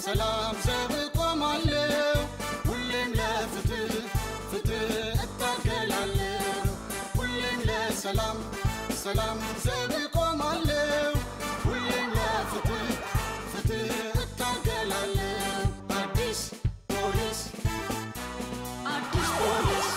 ለሰላም ዘብ ቆማለሁ ሁሌም ለፍትህ ፍትህ እታገላለሁ ሁሌም ለሰላም ሰላም ዘብ ቆማለሁ ሁሌም ለፍትህ ፍትህ እታገላለሁ አዲስ ፖሊስ አዲስ ፖሊስ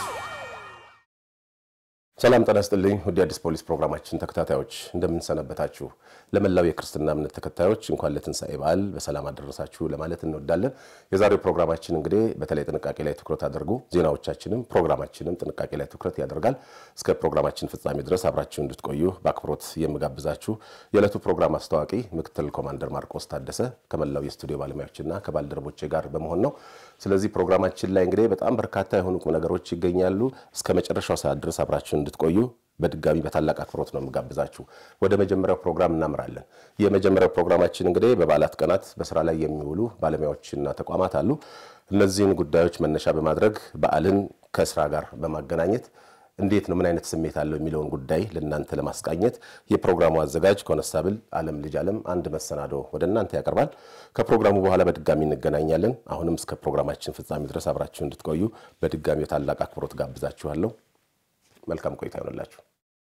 ሰላም ጤና ይስጥልኝ ውድ የአዲስ ፖሊስ ፕሮግራማችን ተከታታዮች እንደምንሰነበታችሁ። ለመላው የክርስትና እምነት ተከታዮች እንኳን ለትንሣኤ በዓል በሰላም አደረሳችሁ ለማለት እንወዳለን። የዛሬው ፕሮግራማችን እንግዲህ በተለይ ጥንቃቄ ላይ ትኩረት አድርጎ ዜናዎቻችንም ፕሮግራማችንም ጥንቃቄ ላይ ትኩረት ያደርጋል። እስከ ፕሮግራማችን ፍጻሜ ድረስ አብራችሁ እንድትቆዩ በአክብሮት የምጋብዛችሁ የዕለቱ ፕሮግራም አስተዋቂ ምክትል ኮማንደር ማርቆስ ታደሰ ከመላው የስቱዲዮ ባለሙያዎችና ከባልደረቦቼ ጋር በመሆን ነው። ስለዚህ ፕሮግራማችን ላይ እንግዲህ በጣም በርካታ የሆኑ ቁም ነገሮች ይገኛሉ። እስከ መጨረሻው ሰዓት ድረስ አብራችሁ እንድትቆዩ በድጋሚ በታላቅ አክብሮት ነው የምጋብዛችሁ። ወደ መጀመሪያው ፕሮግራም እናምራለን። የመጀመሪያው ፕሮግራማችን እንግዲህ በበዓላት ቀናት በስራ ላይ የሚውሉ ባለሙያዎችና ተቋማት አሉ። እነዚህን ጉዳዮች መነሻ በማድረግ በዓልን ከስራ ጋር በማገናኘት እንዴት ነው ምን አይነት ስሜት አለው የሚለውን ጉዳይ ለእናንተ ለማስቃኘት የፕሮግራሙ አዘጋጅ ኮነስታብል አለም ልጅ አለም አንድ መሰናዶ ወደ እናንተ ያቀርባል። ከፕሮግራሙ በኋላ በድጋሚ እንገናኛለን። አሁንም እስከ ፕሮግራማችን ፍጻሜ ድረስ አብራችሁ እንድትቆዩ በድጋሚ ታላቅ አክብሮት ጋብዛችኋለሁ። መልካም ቆይታ ይሆንላችሁ።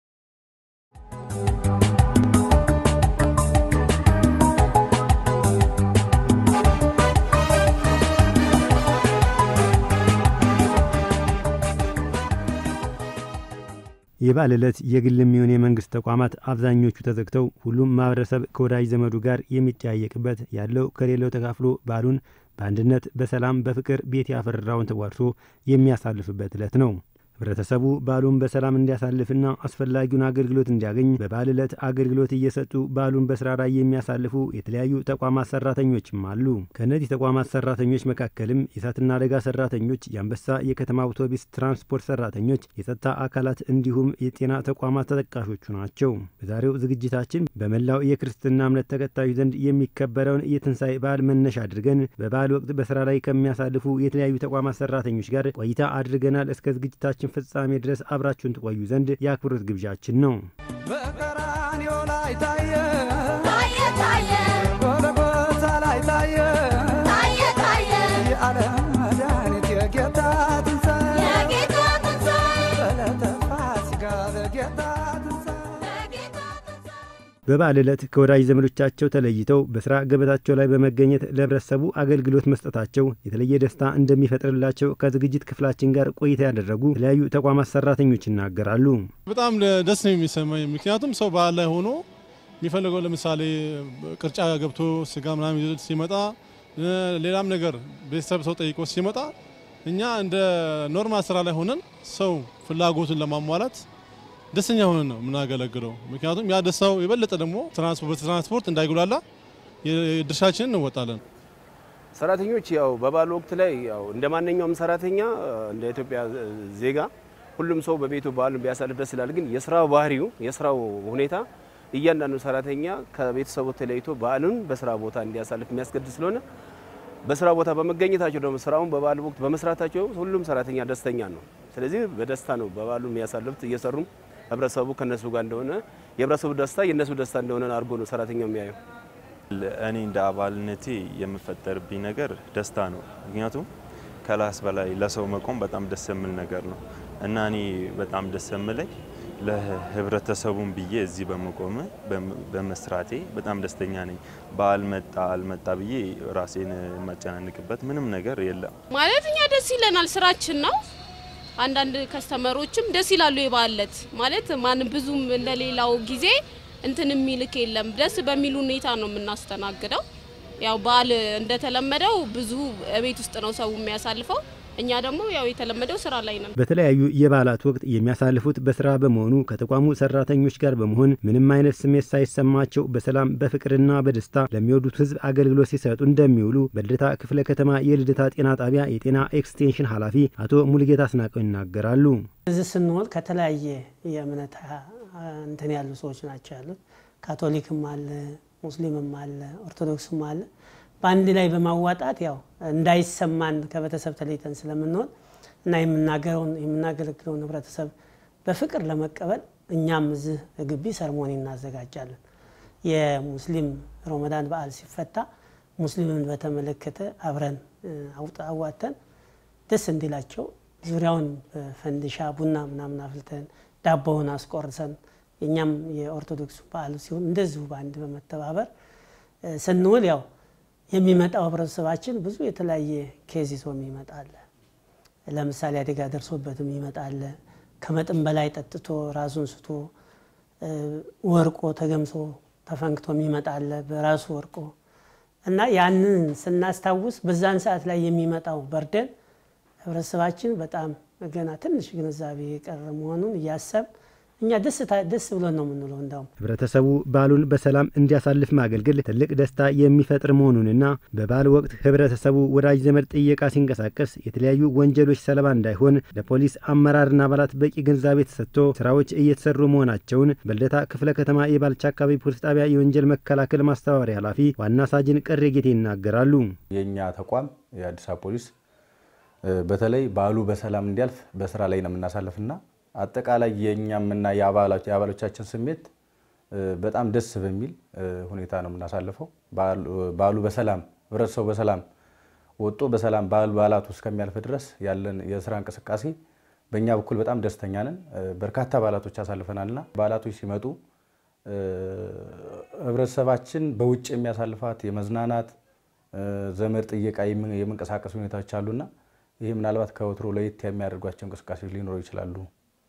የበዓል ዕለት የግል የሚሆን የመንግስት ተቋማት አብዛኞቹ ተዘግተው ሁሉም ማህበረሰብ ከወዳጅ ዘመዱ ጋር የሚጠያየቅበት ያለው ከሌለው ተካፍሎ በዓሉን በአንድነት በሰላም በፍቅር ቤት ያፈራውን ተዋርሶ የሚያሳልፍበት ዕለት ነው። ህብረተሰቡ በዓሉን በሰላም እንዲያሳልፍና አስፈላጊውን አገልግሎት እንዲያገኝ በበዓል ዕለት አገልግሎት እየሰጡ በዓሉን በስራ ላይ የሚያሳልፉ የተለያዩ ተቋማት ሰራተኞችም አሉ። ከእነዚህ ተቋማት ሰራተኞች መካከልም የእሳትና አደጋ ሰራተኞች፣ የአንበሳ የከተማ አውቶቡስ ትራንስፖርት ሰራተኞች፣ የጸጥታ አካላት እንዲሁም የጤና ተቋማት ተጠቃሾቹ ናቸው። በዛሬው ዝግጅታችን በመላው የክርስትና እምነት ተከታዮች ዘንድ የሚከበረውን የትንሣኤ በዓል መነሻ አድርገን በበዓል ወቅት በስራ ላይ ከሚያሳልፉ የተለያዩ ተቋማት ሰራተኞች ጋር ቆይታ አድርገናል። እስከ ዝግጅታችን ፍጻሜ ድረስ አብራችሁን ትቆዩ ዘንድ የአክብሮት ግብዣችን ነው። በቀራንዮ ላይ ታየ ታየ ታየ ጎልጎታ ላይ ታየ ታየ ታየ የዓለም መድኃኒት የጌታ ትንሣኤ የጌታ ትንሣኤ በዕለተ ፋሲካ በጌታ ትንሣኤ የጌታ ትንሣኤ በበዓል ዕለት ከወዳጅ ዘመዶቻቸው ተለይተው በስራ ገበታቸው ላይ በመገኘት ለህብረተሰቡ አገልግሎት መስጠታቸው የተለየ ደስታ እንደሚፈጥርላቸው ከዝግጅት ክፍላችን ጋር ቆይታ ያደረጉ የተለያዩ ተቋማት ሰራተኞች ይናገራሉ። በጣም ደስ ነው የሚሰማኝ። ምክንያቱም ሰው በዓል ላይ ሆኖ የሚፈልገው ለምሳሌ ቅርጫ ገብቶ ስጋ ምናምን ይዞ ሲመጣ ሌላም ነገር ቤተሰብ ሰው ጠይቆ ሲመጣ እኛ እንደ ኖርማል ስራ ላይ ሆነን ሰው ፍላጎቱን ለማሟላት ደስተኛ ሆነን ነው የምናገለግለው። ምክንያቱም ያ ደስታው የበለጠ ደግሞ በትራንስፖርት እንዳይጉላላ የድርሻችንን እንወጣለን። ሰራተኞች ያው በበዓል ወቅት ላይ ያው እንደ ማንኛውም ሰራተኛ እንደ ኢትዮጵያ ዜጋ ሁሉም ሰው በቤቱ በዓሉን ቢያሳልፍ ደስ ይላል። ግን የስራው ባህሪው የስራው ሁኔታ እያንዳንዱ ሰራተኛ ከቤተሰቡ ተለይቶ በዓሉን በስራ ቦታ እንዲያሳልፍ የሚያስገድድ ስለሆነ በስራ ቦታ በመገኘታቸው ደግሞ ስራውን በበዓል ወቅት በመስራታቸው ሁሉም ሰራተኛ ደስተኛ ነው። ስለዚህ በደስታ ነው በበዓሉን የሚያሳልፉት። እየሰሩም ህብረተሰቡ ከነሱ ጋር እንደሆነ የህብረተሰቡ ደስታ የእነሱ ደስታ እንደሆነ አድርጎ ነው ሰራተኛው የሚያየው። እኔ እንደ አባልነቴ የምፈጠርብኝ ነገር ደስታ ነው። ምክንያቱም ከራስ በላይ ለሰው መቆም በጣም ደስ የሚል ነገር ነው እና እኔ በጣም ደስ የምለኝ ለህብረተሰቡን ብዬ እዚህ በመቆም በመስራቴ በጣም ደስተኛ ነኝ። በዓል መጣ አልመጣ ብዬ ራሴን የማጨናንቅበት ምንም ነገር የለም። ማለት እኛ ደስ ይለናል፣ ስራችን ነው። አንዳንድ ከስተመሮችም ደስ ይላሉ። የበዓል ዕለት ማለት ማንም ብዙም እንደሌላው ጊዜ እንትን የሚልክ የለም። ደስ በሚል ሁኔታ ነው የምናስተናግደው። ያው በዓል እንደተለመደው ብዙ ቤት ውስጥ ነው ሰው የሚያሳልፈው። እኛ ደግሞ ያው የተለመደው ስራ ላይ ነን። በተለያዩ የበዓላት ወቅት የሚያሳልፉት በስራ በመሆኑ ከተቋሙ ሰራተኞች ጋር በመሆን ምንም አይነት ስሜት ሳይሰማቸው በሰላም በፍቅርና በደስታ ለሚወዱት ሕዝብ አገልግሎት ሲሰጡ እንደሚውሉ በልደታ ክፍለ ከተማ የልደታ ጤና ጣቢያ የጤና ኤክስቴንሽን ኃላፊ አቶ ሙሉጌታ አስናቀው ይናገራሉ። እዚህ ስንሆን ከተለያየ የእምነት እንትን ያሉ ሰዎች ናቸው ያሉት። ካቶሊክም አለ፣ ሙስሊምም አለ፣ ኦርቶዶክስም አለ። በአንድ ላይ በማዋጣት ያው እንዳይሰማን ከቤተሰብ ተለይተን ስለምንሆን እና የምናገረውን የምናገለግለውን ህብረተሰብ በፍቅር ለመቀበል እኛም እዚህ ግቢ ሰርሞኒ እናዘጋጃለን። የሙስሊም ረመዳን በዓል ሲፈታ ሙስሊምን በተመለከተ አብረን አዋተን ደስ እንዲላቸው ዙሪያውን ፈንዲሻ ቡና ምናምን አፍልተን ዳቦውን አስቆርሰን የእኛም የኦርቶዶክሱ በዓሉ ሲሆን እንደዚሁ በአንድ በመተባበር ስንውል ያው የሚመጣው ህብረተሰባችን ብዙ የተለያየ ኬዝ ይዞ ይመጣል። ለምሳሌ አደጋ ደርሶበትም ይመጣል። ከመጠን በላይ ጠጥቶ ራሱን ስቶ ወርቆ ተገምሶ ተፈንክቶ ይመጣል በራሱ ወርቆ እና ያንን ስናስታውስ በዛን ሰዓት ላይ የሚመጣው በርደን ህብረተሰባችን በጣም ገና ትንሽ ግንዛቤ የቀረ መሆኑን እያሰብ እኛ ደስ ብሎን ነው የምንለው። እንዳውም ህብረተሰቡ በዓሉን በሰላም እንዲያሳልፍ ማገልገል ትልቅ ደስታ የሚፈጥር መሆኑንና በበዓል ወቅት ህብረተሰቡ ወዳጅ ዘመድ ጥየቃ ሲንቀሳቀስ የተለያዩ ወንጀሎች ሰለባ እንዳይሆን ለፖሊስ አመራርና አባላት በቂ ግንዛቤ ተሰጥቶ ስራዎች እየተሰሩ መሆናቸውን በልደታ ክፍለ ከተማ የባልቻ አካባቢ ፖሊስ ጣቢያ የወንጀል መከላከል ማስተባበሪያ ኃላፊ ዋና ሳጅን ቀሬ ጌቴ ይናገራሉ። የእኛ ተቋም የአዲስ አበባ ፖሊስ በተለይ በዓሉ በሰላም እንዲያልፍ በስራ ላይ ነው የምናሳልፍና አጠቃላይ የእኛምና የአባሎቻችን ስሜት በጣም ደስ በሚል ሁኔታ ነው የምናሳልፈው። በዓሉ በሰላም ህብረተሰቡ በሰላም ወጦ በሰላም በዓል በዓላቱ እስከሚያልፍ ድረስ ያለን የስራ እንቅስቃሴ በእኛ በኩል በጣም ደስተኛ ነን። በርካታ በዓላቶች አሳልፈናልና በዓላቶች ሲመጡ ህብረተሰባችን በውጭ የሚያሳልፋት የመዝናናት ዘመድ ጥየቃ የመንቀሳቀስ ሁኔታዎች አሉና ይህ ምናልባት ከወትሮ ለየት የሚያደርጓቸው እንቅስቃሴዎች ሊኖሩ ይችላሉ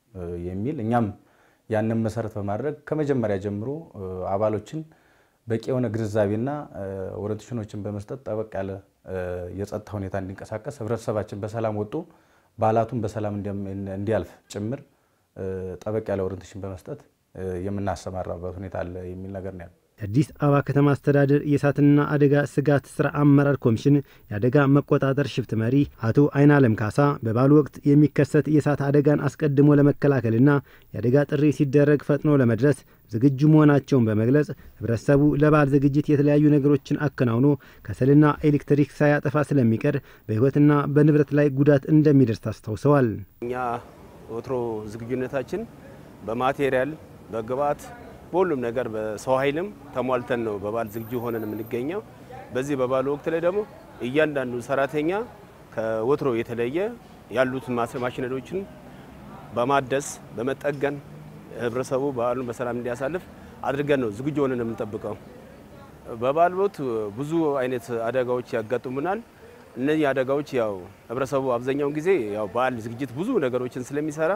የሚል እኛም ያንን መሰረት በማድረግ ከመጀመሪያ ጀምሮ አባሎችን በቂ የሆነ ግንዛቤና ኦሪንቴሽኖችን በመስጠት ጠበቅ ያለ የጸጥታ ሁኔታ እንዲንቀሳቀስ ህብረተሰባችን በሰላም ወጡ በዓላቱን በሰላም እንዲያልፍ ጭምር ጠበቅ ያለ ኦሪንቴሽን በመስጠት የምናሰማራበት ሁኔታ አለ የሚል ነገር ነው ያለው። የአዲስ አበባ ከተማ አስተዳደር የእሳትና አደጋ ስጋት ስራ አመራር ኮሚሽን የአደጋ መቆጣጠር ሽፍት መሪ አቶ አይን አለም ካሳ በበዓሉ ወቅት የሚከሰት የእሳት አደጋን አስቀድሞ ለመከላከልና የአደጋ ጥሪ ሲደረግ ፈጥኖ ለመድረስ ዝግጁ መሆናቸውን በመግለጽ ህብረተሰቡ ለበዓል ዝግጅት የተለያዩ ነገሮችን አከናውኖ ከሰልና ኤሌክትሪክ ሳያጠፋ ስለሚቀር በህይወትና በንብረት ላይ ጉዳት እንደሚደርስ አስታውሰዋል። እኛ ወትሮ ዝግጁነታችን በማቴሪያል በግብአት በሁሉም ነገር በሰው ኃይልም ተሟልተን ነው በበዓል ዝግጁ ሆነን የምንገኘው። በዚህ በበዓሉ ወቅት ላይ ደግሞ እያንዳንዱ ሰራተኛ ከወትሮ የተለየ ያሉትን ማሽነሪዎችን በማደስ በመጠገን ህብረተሰቡ በዓሉን በሰላም እንዲያሳልፍ አድርገን ነው ዝግጁ ሆነን የምንጠብቀው። በበዓል ወቅት ብዙ አይነት አደጋዎች ያጋጥሙናል። እነዚህ አደጋዎች ያው ህብረተሰቡ አብዛኛውን ጊዜ ያው በዓል ዝግጅት ብዙ ነገሮችን ስለሚሰራ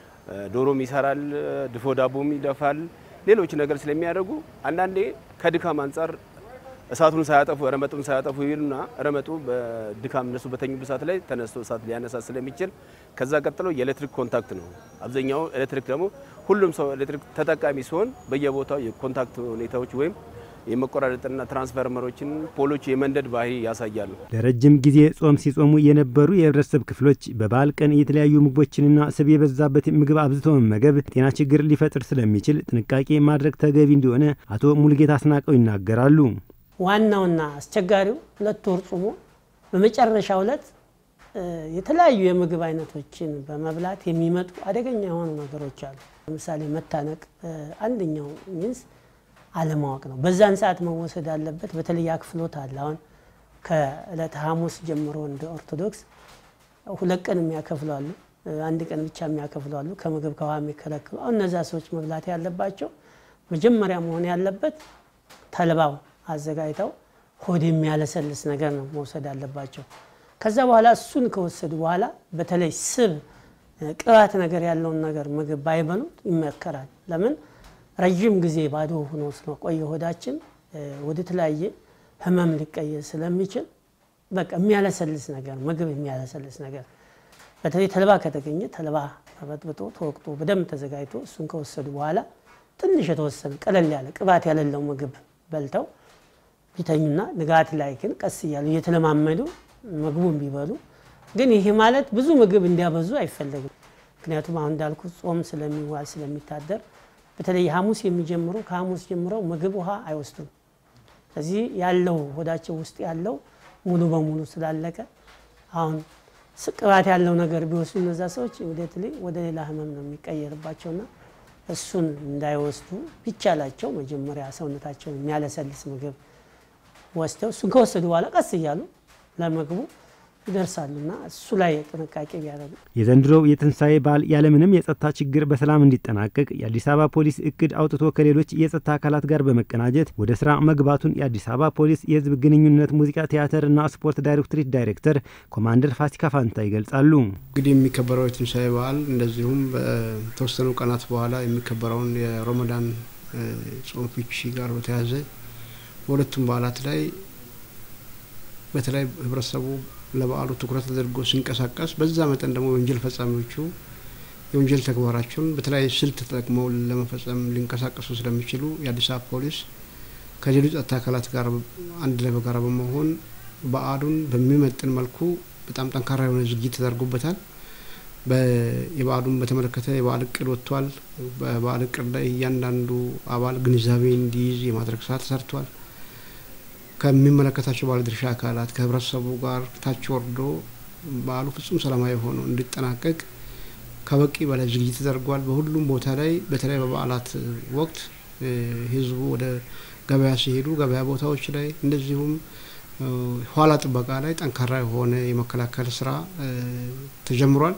ዶሮም ይሰራል፣ ድፎ ዳቦም ይደፋል ሌሎች ነገር ስለሚያደርጉ አንዳንዴ ከድካም አንጻር እሳቱን ሳያጠፉ ረመጡን ሳያጠፉ ይሉና ረመጡ በድካም እነሱ በተኙበት ሰዓት ላይ ተነስቶ እሳት ሊያነሳ ስለሚችል ከዛ ቀጥሎ የኤሌክትሪክ ኮንታክት ነው። አብዛኛው ኤሌክትሪክ ደግሞ ሁሉም ሰው ኤሌክትሪክ ተጠቃሚ ሲሆን በየቦታው የኮንታክት ሁኔታዎች ወይም የመቆራረጥና ትራንስፈርመሮችን ፖሎች የመንደድ ባህሪ ያሳያሉ። ለረጅም ጊዜ ጾም ሲጾሙ የነበሩ የህብረተሰብ ክፍሎች በበዓል ቀን የተለያዩ ምግቦችንና ስብ የበዛበት ምግብ አብዝቶ መመገብ ጤና ችግር ሊፈጥር ስለሚችል ጥንቃቄ ማድረግ ተገቢ እንደሆነ አቶ ሙልጌታ አስናቀው ይናገራሉ። ዋናውና አስቸጋሪው ሁለት ወር ጾሞ በመጨረሻው ዕለት የተለያዩ የምግብ አይነቶችን በመብላት የሚመጡ አደገኛ የሆኑ ነገሮች አሉ። ለምሳሌ መታነቅ አንደኛው ሚንስ አለማወቅ ነው። በዛን ሰዓት መወሰድ አለበት። በተለይ አክፍሎት አለ። አሁን ከዕለተ ሐሙስ ጀምሮ እንደ ኦርቶዶክስ ሁለት ቀን የሚያከፍሉ አሉ፣ አንድ ቀን ብቻ የሚያከፍሉ አሉ፣ ከምግብ ከውሃ የሚከለክሉ። አሁን እነዛ ሰዎች መብላት ያለባቸው መጀመሪያ መሆን ያለበት ተልባው አዘጋጅተው ሆድ የሚያለሰልስ ነገር ነው መውሰድ አለባቸው። ከዛ በኋላ እሱን ከወሰዱ በኋላ በተለይ ስብ፣ ቅባት ነገር ያለውን ነገር ምግብ ባይበሉት ይመከራል። ለምን ረዥም ጊዜ ባዶ ሆኖ ስለቆየ ሆዳችን ወደ ተለያየ ህመም ሊቀየር ስለሚችል በቃ የሚያለሰልስ ነገር ምግብ የሚያለሰልስ ነገር በተለይ ተልባ ከተገኘ ተልባ ተበጥብጦ ተወቅጦ በደንብ ተዘጋጅቶ እሱን ከወሰዱ በኋላ ትንሽ የተወሰነ ቀለል ያለ ቅባት ያለለው ምግብ በልተው ቢተኙና ንጋት ላይ ግን ቀስ እያሉ እየተለማመዱ ምግቡን ቢበሉ ግን ይሄ ማለት ብዙ ምግብ እንዲያበዙ አይፈለግም። ምክንያቱም አሁን እንዳልኩ ጾም ስለሚዋል ስለሚታደር በተለይ ሐሙስ የሚጀምሩ ከሐሙስ ጀምረው ምግብ ውሃ አይወስዱም። ስለዚህ ያለው ሆዳቸው ውስጥ ያለው ሙሉ በሙሉ ስላለቀ አሁን ቅባት ያለው ነገር ቢወስዱ እነዛ ሰዎች ወደ ሌላ ህመም ነው የሚቀየርባቸውና እሱን እንዳይወስዱ ቢቻላቸው መጀመሪያ ሰውነታቸውን የሚያለሰልስ ምግብ ወስደው እሱን ከወሰዱ በኋላ ቀስ እያሉ ለምግቡ ይደርሳሉና እሱ ላይ ጥንቃቄ ቢያደርጉ የዘንድሮው የትንሣኤ በዓል ያለምንም የጸጥታ ችግር በሰላም እንዲጠናቀቅ የአዲስ አበባ ፖሊስ እቅድ አውጥቶ ከሌሎች የጸጥታ አካላት ጋር በመቀናጀት ወደ ስራ መግባቱን የአዲስ አበባ ፖሊስ የሕዝብ ግንኙነት ሙዚቃ ቲያትርና ስፖርት ዳይሬክቶሬት ዳይሬክተር ኮማንደር ፋሲካ ፋንታ ይገልጻሉ። እንግዲህ የሚከበረው የትንሣኤ በዓል እንደዚሁም በተወሰኑ ቀናት በኋላ የሚከበረውን የሮመዳን ጾም ፍቺ ጋር በተያያዘ በሁለቱም በዓላት ላይ በተለይ ህብረተሰቡ ለበዓሉ ትኩረት ተደርጎ ሲንቀሳቀስ በዛ መጠን ደግሞ የወንጀል ፈጻሚዎቹ የወንጀል ተግባራቸውን በተለያየ ስልት ተጠቅመው ለመፈጸም ሊንቀሳቀሱ ስለሚችሉ የአዲስ አበባ ፖሊስ ከሌሎች ጸጥታ አካላት ጋር አንድ ላይ በጋራ በመሆን በዓሉን በሚመጥን መልኩ በጣም ጠንካራ የሆነ ዝግጅት ተደርጎበታል። የበዓሉን በተመለከተ የበዓል እቅድ ወጥቷል። በበዓል እቅድ ላይ እያንዳንዱ አባል ግንዛቤ እንዲይዝ የማድረግ ስራ ተሰርቷል። ከሚመለከታቸው ባለድርሻ አካላት ከህብረተሰቡ ጋር ታች ወርዶ በዓሉ ፍጹም ሰላማዊ ሆኖ እንዲጠናቀቅ ከበቂ በላይ ዝግጅት ተደርጓል። በሁሉም ቦታ ላይ በተለይ በበዓላት ወቅት ህዝቡ ወደ ገበያ ሲሄዱ ገበያ ቦታዎች ላይ እንደዚሁም ኋላ ጥበቃ ላይ ጠንካራ የሆነ የመከላከል ስራ ተጀምሯል።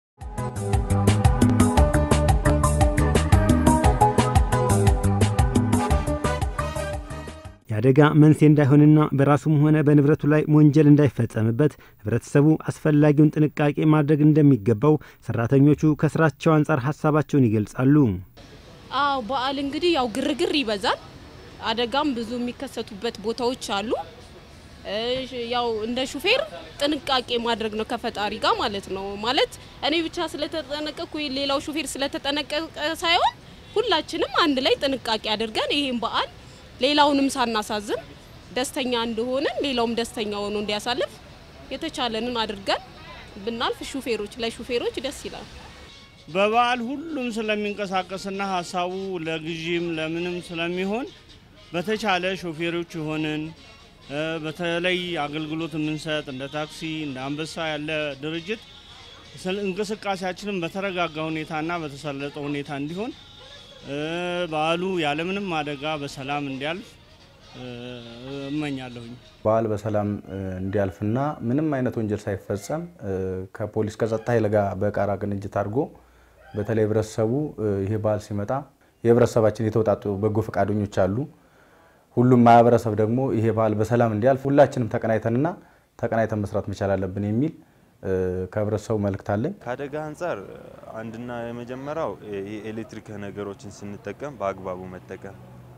የአደጋ መንስኤ እንዳይሆንና በራሱም ሆነ በንብረቱ ላይ ወንጀል እንዳይፈጸምበት ህብረተሰቡ አስፈላጊውን ጥንቃቄ ማድረግ እንደሚገባው ሰራተኞቹ ከስራቸው አንጻር ሀሳባቸውን ይገልጻሉ። አዎ በዓል እንግዲህ ያው ግርግር ይበዛል። አደጋም ብዙ የሚከሰቱበት ቦታዎች አሉ። ያው እንደ ሹፌር ጥንቃቄ ማድረግ ነው ከፈጣሪ ጋር ማለት ነው። ማለት እኔ ብቻ ስለተጠነቀቅኩ ሌላው ሹፌር ስለተጠነቀቀ ሳይሆን ሁላችንም አንድ ላይ ጥንቃቄ አድርገን ይሄን በዓል ሌላውንም ሳናሳዝን ደስተኛ እንደሆነን ሌላውም ደስተኛ ሆኖ እንዲያሳልፍ የተቻለንን አድርገን ብናልፍ ሹፌሮች ለሹፌሮች ደስ ይላል። በበዓል ሁሉም ስለሚንቀሳቀስና ሀሳቡ ለግዢም ለምንም ስለሚሆን በተቻለ ሾፌሮች የሆንን በተለይ አገልግሎት የምንሰጥ እንደ ታክሲ እንደ አንበሳ ያለ ድርጅት እንቅስቃሴያችንን በተረጋጋ ሁኔታና በተሰለጠ ሁኔታ እንዲሆን በዓሉ ያለምንም አደጋ በሰላም እንዲያልፍ እመኛለሁኝ። በዓል በሰላም እንዲያልፍና ምንም አይነት ወንጀል ሳይፈጸም ከፖሊስ ከጸጥታ ኃይል ጋር በጋራ ቅንጅት አድርጎ በተለይ ህብረተሰቡ ይሄ በዓል ሲመጣ የህብረተሰባችን የተውጣጡ በጎ ፈቃደኞች አሉ። ሁሉም ማህበረሰብ ደግሞ ይሄ በዓል በሰላም እንዲያልፍ ሁላችንም ተቀናይተንና ተቀናይተን መስራት መቻል አለብን የሚል ከህብረተሰቡ መልእክት አለኝ። ከአደጋ አንጻር አንድና የመጀመሪያው የኤሌክትሪክ ነገሮችን ስንጠቀም በአግባቡ መጠቀም፣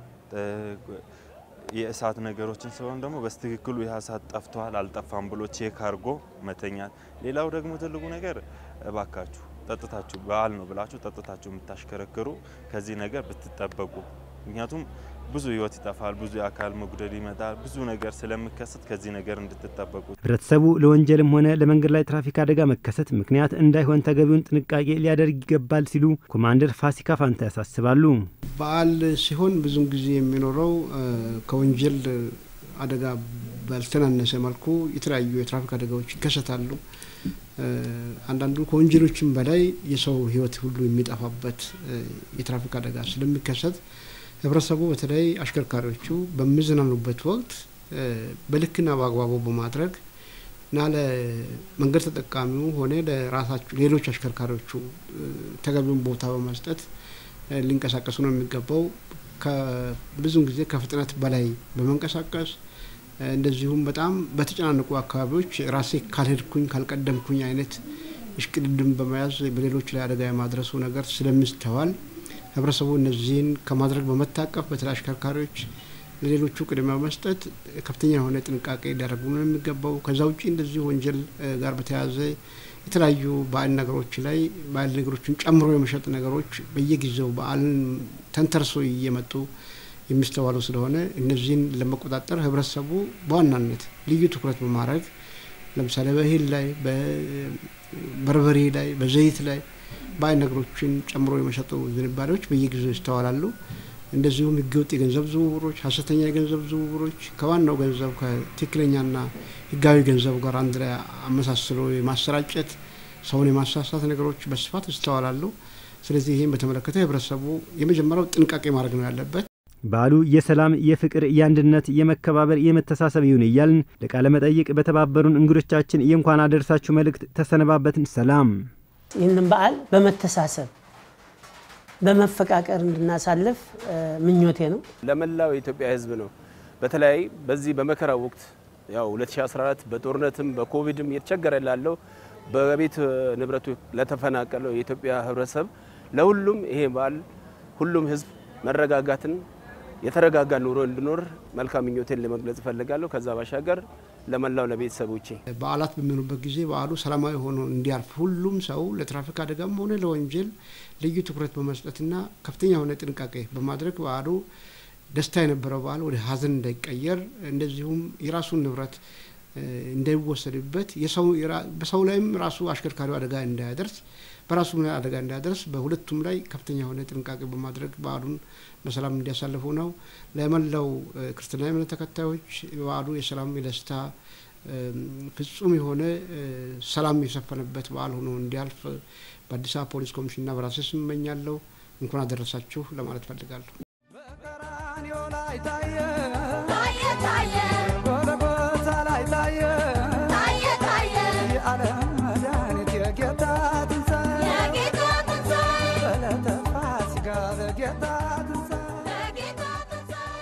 የእሳት ነገሮችን ሲሆን ደግሞ በስትክክሉ ይህ እሳት ጠፍቷል አልጠፋም ብሎ ቼክ አድርጎ መተኛት። ሌላው ደግሞ ትልቁ ነገር እባካችሁ ጠጥታችሁ በዓል ነው ብላችሁ ጠጥታችሁ የምታሽከረክሩ ከዚህ ነገር ብትጠበቁ ምክንያቱም ብዙ ህይወት ይጠፋል፣ ብዙ የአካል መጉደል ይመጣል፣ ብዙ ነገር ስለሚከሰት ከዚህ ነገር እንድትጠበቁ። ህብረተሰቡ ለወንጀልም ሆነ ለመንገድ ላይ ትራፊክ አደጋ መከሰት ምክንያት እንዳይሆን ተገቢውን ጥንቃቄ ሊያደርግ ይገባል ሲሉ ኮማንደር ፋሲካ ፋንታ ያሳስባሉ። በዓል ሲሆን ብዙም ጊዜ የሚኖረው ከወንጀል አደጋ ባልተናነሰ መልኩ የተለያዩ የትራፊክ አደጋዎች ይከሰታሉ። አንዳንዱ ከወንጀሎችም በላይ የሰው ህይወት ሁሉ የሚጠፋበት የትራፊክ አደጋ ስለሚከሰት ህብረተሰቡ በተለይ አሽከርካሪዎቹ በሚዝናኑበት ወቅት በልክና በአግባቡ በማድረግ እና ለመንገድ ተጠቃሚው ሆነ ለራሳቸው ሌሎች አሽከርካሪዎቹ ተገቢውን ቦታ በመስጠት ሊንቀሳቀሱ ነው የሚገባው። ብዙውን ጊዜ ከፍጥነት በላይ በመንቀሳቀስ እንደዚሁም በጣም በተጨናነቁ አካባቢዎች ራሴ ካልሄድኩኝ ካልቀደምኩኝ አይነት እሽቅድድም በመያዝ በሌሎች ላይ አደጋ የማድረሱ ነገር ስለሚስተዋል ህብረተሰቡ እነዚህን ከማድረግ በመታቀፍ በተለይ አሽከርካሪዎች ለሌሎቹ ቅድሚያ በመስጠት ከፍተኛ የሆነ ጥንቃቄ ሊያደርጉ ነው የሚገባው። ከዛ ውጭ እንደዚሁ ወንጀል ጋር በተያያዘ የተለያዩ ባዕድ ነገሮች ላይ ባዕድ ነገሮችን ጨምሮ የመሸጥ ነገሮች በየጊዜው በዓልን ተንተርሶ እየመጡ የሚስተዋሉ ስለሆነ እነዚህን ለመቆጣጠር ህብረተሰቡ በዋናነት ልዩ ትኩረት በማድረግ ለምሳሌ በእህል ላይ፣ በበርበሬ ላይ፣ በዘይት ላይ ባዕድ ነገሮችን ጨምሮ የመሸጡ ዝንባሌዎች በየጊዜው ይስተዋላሉ። እንደዚሁም ህገወጥ የገንዘብ ዝውውሮች፣ ሀሰተኛ የገንዘብ ዝውውሮች ከዋናው ገንዘብ ከትክክለኛና ህጋዊ ገንዘብ ጋር አንድ ላይ አመሳስሎ የማሰራጨት ሰውን የማሳሳት ነገሮች በስፋት ይስተዋላሉ። ስለዚህ ይህም በተመለከተ ህብረተሰቡ የመጀመሪያው ጥንቃቄ ማድረግ ነው ያለበት። በዓሉ የሰላም፣ የፍቅር፣ የአንድነት፣ የመከባበር፣ የመተሳሰብ ይሁን እያልን ለቃለ መጠይቅ በተባበሩን እንግዶቻችን የእንኳን አደረሳችሁ መልእክት ተሰነባበትን። ሰላም። ይህንን በዓል በመተሳሰብ በመፈቃቀር እንድናሳልፍ ምኞቴ ነው። ለመላው የኢትዮጵያ ሕዝብ ነው። በተለይ በዚህ በመከራ ወቅት ያው 2014 በጦርነትም በኮቪድም እየተቸገረ ላለው በቤት ንብረቱ ለተፈናቀለው የኢትዮጵያ ሕብረተሰብ ለሁሉም ይሄ በዓል ሁሉም ሕዝብ መረጋጋትን የተረጋጋ ኑሮ እንዲኖር መልካም ምኞቴን ለመግለጽ እፈልጋለሁ። ከዛ ባሻገር ለመላው ለቤተሰቦቼ በዓላት በሚሆኑበት ጊዜ በዓሉ ሰላማዊ ሆኖ እንዲያልፍ ሁሉም ሰው ለትራፊክ አደጋም ሆነ ለወንጀል ልዩ ትኩረት በመስጠትና ከፍተኛ የሆነ ጥንቃቄ በማድረግ በዓሉ ደስታ የነበረው በዓል ወደ ሀዘን እንዳይቀየር እንደዚሁም የራሱን ንብረት እንዳይወሰድበት በሰው ላይም ራሱ አሽከርካሪው አደጋ እንዳያደርስ በራሱ አደጋ እንዳያደርስ በሁለቱም ላይ ከፍተኛ የሆነ ጥንቃቄ በማድረግ በዓሉን በሰላም እንዲያሳልፉ ነው። ለመላው ክርስትና እምነት ተከታዮች በዓሉ የሰላም የደስታ ፍጹም የሆነ ሰላም የሰፈነበት በዓል ሆኖ እንዲያልፍ በአዲስ አበባ ፖሊስ ኮሚሽንና በራሴ ስም እመኛለሁ። እንኳን አደረሳችሁ ለማለት ፈልጋለሁ። በቀራንዮ ላይ ታየ ታየ ታየ ጎልጎታ ላይ ታየ ታየ ታየ የዓለም መድኃኒት የጌታ ትንሣኤ የጌታ ትንሣኤ በዕለተ ፋሲካ በጌታ ትንሣኤ የጌታ ትንሣኤ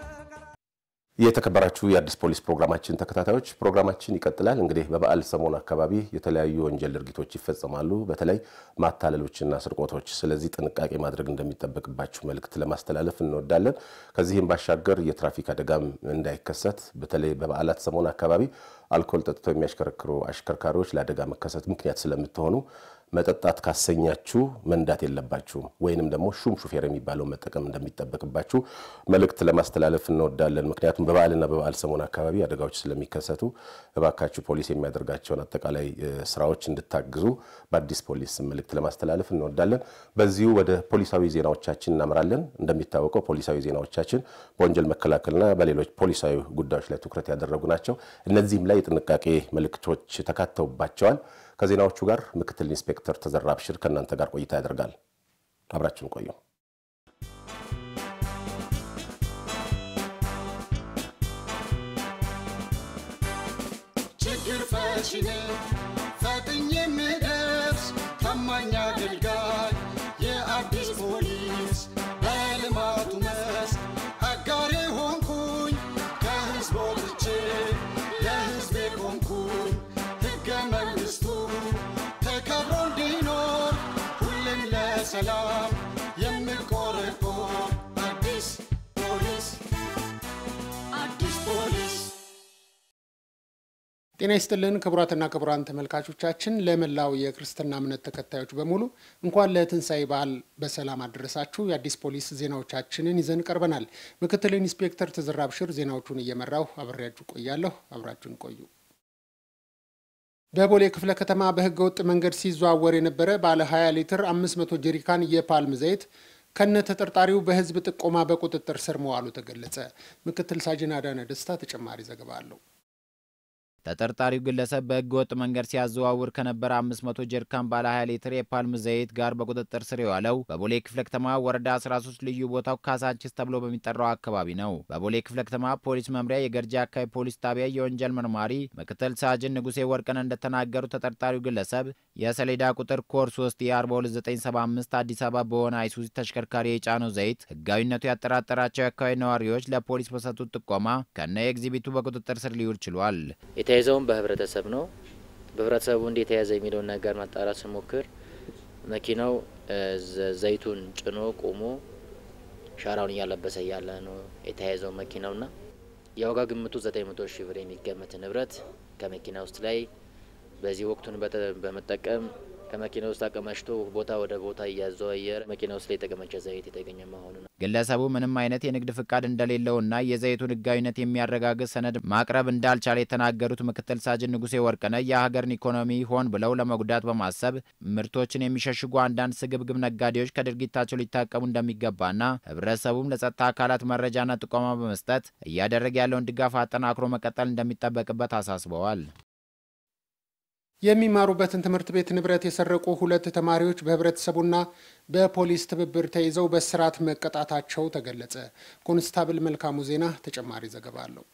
የተከበራችሁ የአዲስ ፖሊስ ፕሮግራማችን ተከታታዮች ፕሮግራማችን ይቀጥላል። እንግዲህ በበዓል ሰሞን አካባቢ የተለያዩ ወንጀል ድርጊቶች ይፈጸማሉ፣ በተለይ ማታለሎችና ስርቆቶች። ስለዚህ ጥንቃቄ ማድረግ እንደሚጠበቅባችሁ መልእክት ለማስተላለፍ እንወዳለን። ከዚህም ባሻገር የትራፊክ አደጋም እንዳይከሰት በተለይ በበዓላት ሰሞን አካባቢ አልኮል ጠጥተው የሚያሽከረክሩ አሽከርካሪዎች ለአደጋ መከሰት ምክንያት ስለምትሆኑ መጠጣት ካሰኛችሁ መንዳት የለባችሁም ወይንም ደግሞ ሹም ሹፌር የሚባለው መጠቀም እንደሚጠበቅባችሁ መልእክት ለማስተላለፍ እንወዳለን። ምክንያቱም በበዓልና በበዓል ሰሞን አካባቢ አደጋዎች ስለሚከሰቱ እባካችሁ ፖሊስ የሚያደርጋቸውን አጠቃላይ ስራዎች እንድታግዙ በአዲስ ፖሊስ መልእክት ለማስተላለፍ እንወዳለን። በዚሁ ወደ ፖሊሳዊ ዜናዎቻችን እናምራለን። እንደሚታወቀው ፖሊሳዊ ዜናዎቻችን በወንጀል መከላከልና በሌሎች ፖሊሳዊ ጉዳዮች ላይ ትኩረት ያደረጉ ናቸው። እነዚህም ላይ የጥንቃቄ መልእክቶች ተካተውባቸዋል። ከዜናዎቹ ጋር ምክትል ኢንስፔክተር ተዘራ አብሽር ከእናንተ ጋር ቆይታ ያደርጋል። አብራችን ቆዩ። ችግር ፈቺ ነኝ ፈጥኜ የምደርስ ታማኝ አገልጋይ የአዲስ ፖሊስ በልማቱ መስክ አጋሬ ሆንኩኝ ከህዝብ ወጥቼ ለህዝቤ ቆምኩኝ ሕገ መንግሥቱ ተከብሮ እንዲኖር ሁሌም ለሰላም የምቆረቆር አዲስ ፖሊስ አዲስ ፖሊስ ጤና ይስጥልን ክቡራትና ክቡራን ተመልካቾቻችን፣ ለመላው የክርስትና እምነት ተከታዮች በሙሉ እንኳን ለትንሣኤ በዓል በሰላም አደረሳችሁ። የአዲስ ፖሊስ ዜናዎቻችንን ይዘን ቀርበናል። ምክትል ኢንስፔክተር ተዘራ አብሽር ዜናዎቹን እየመራሁ አብሬያችሁ ቆያለሁ። አብራችሁን ቆዩ። በቦሌ ክፍለ ከተማ በህገ ወጥ መንገድ ሲዘዋወር የነበረ ባለ 20 ሊትር 500 ጀሪካን የፓልም ዘይት ከነ ተጠርጣሪው በህዝብ ጥቆማ በቁጥጥር ስር መዋሉ ተገለጸ። ምክትል ሳጅን አዳነ ደስታ ተጨማሪ ዘገባ አለው። ተጠርጣሪው ግለሰብ በህገ ወጥ መንገድ ሲያዘዋውር ከነበረ 500 ጀሪካን ባለ 20 ሊትር የፓልም ዘይት ጋር በቁጥጥር ስር የዋለው በቦሌ ክፍለ ከተማ ወረዳ 13 ልዩ ቦታው ካሳንቺስ ተብሎ በሚጠራው አካባቢ ነው። በቦሌ ክፍለ ከተማ ፖሊስ መምሪያ የገርጂ አካባቢ ፖሊስ ጣቢያ የወንጀል መርማሪ ምክትል ሳጅን ንጉሴ ወርቅን እንደተናገሩ ተጠርጣሪው ግለሰብ የሰሌዳ ቁጥር ኮር 3 የ42975 አዲስ አበባ በሆነ አይሱዚ ተሽከርካሪ የጫነው ዘይት ህጋዊነቱ ያጠራጠራቸው የአካባቢ ነዋሪዎች ለፖሊስ በሰጡት ጥቆማ ከነ ኤግዚቢቱ በቁጥጥር ስር ሊውል ችሏል። የተያዘውን በህብረተሰብ ነው። በህብረተሰቡ እንዴት የተያዘ የሚለውን ነገር ማጣራት ስሞክር መኪናው ዘይቱን ጭኖ ቆሞ ሻራውን እያለበሰ እያለ ነው የተያዘው መኪናውና የዋጋ ግምቱ ዘጠኝ መቶ ሺህ ብር የሚገመት ንብረት ከመኪና ውስጥ ላይ በዚህ ወቅቱን በመጠቀም ከመኪና ውስጥ አቀማጭቶ ቦታ ወደ ቦታ እያዘዋየረ መኪና ውስጥ ላይ የተቀመጨ ዘይት የተገኘ መሆኑ ነው። ግለሰቡ ምንም አይነት የንግድ ፍቃድ እንደሌለውና የዘይቱን ህጋዊነት የሚያረጋግጥ ሰነድ ማቅረብ እንዳልቻለ የተናገሩት ምክትል ሳጅን ንጉሴ ወርቅነህ የሀገርን ኢኮኖሚ ሆን ብለው ለመጉዳት በማሰብ ምርቶችን የሚሸሽጉ አንዳንድ ስግብግብ ነጋዴዎች ከድርጊታቸው ሊታቀሙ እንደሚገባና ህብረተሰቡም ለጸጥታ አካላት መረጃና ጥቆማ በመስጠት እያደረገ ያለውን ድጋፍ አጠናክሮ መቀጠል እንደሚጠበቅበት አሳስበዋል። የሚማሩበትን ትምህርት ቤት ንብረት የሰረቁ ሁለት ተማሪዎች በህብረተሰቡና በፖሊስ ትብብር ተይዘው በእስራት መቀጣታቸው ተገለጸ። ኮንስታብል መልካሙ ዜና ተጨማሪ ዘገባ አለው።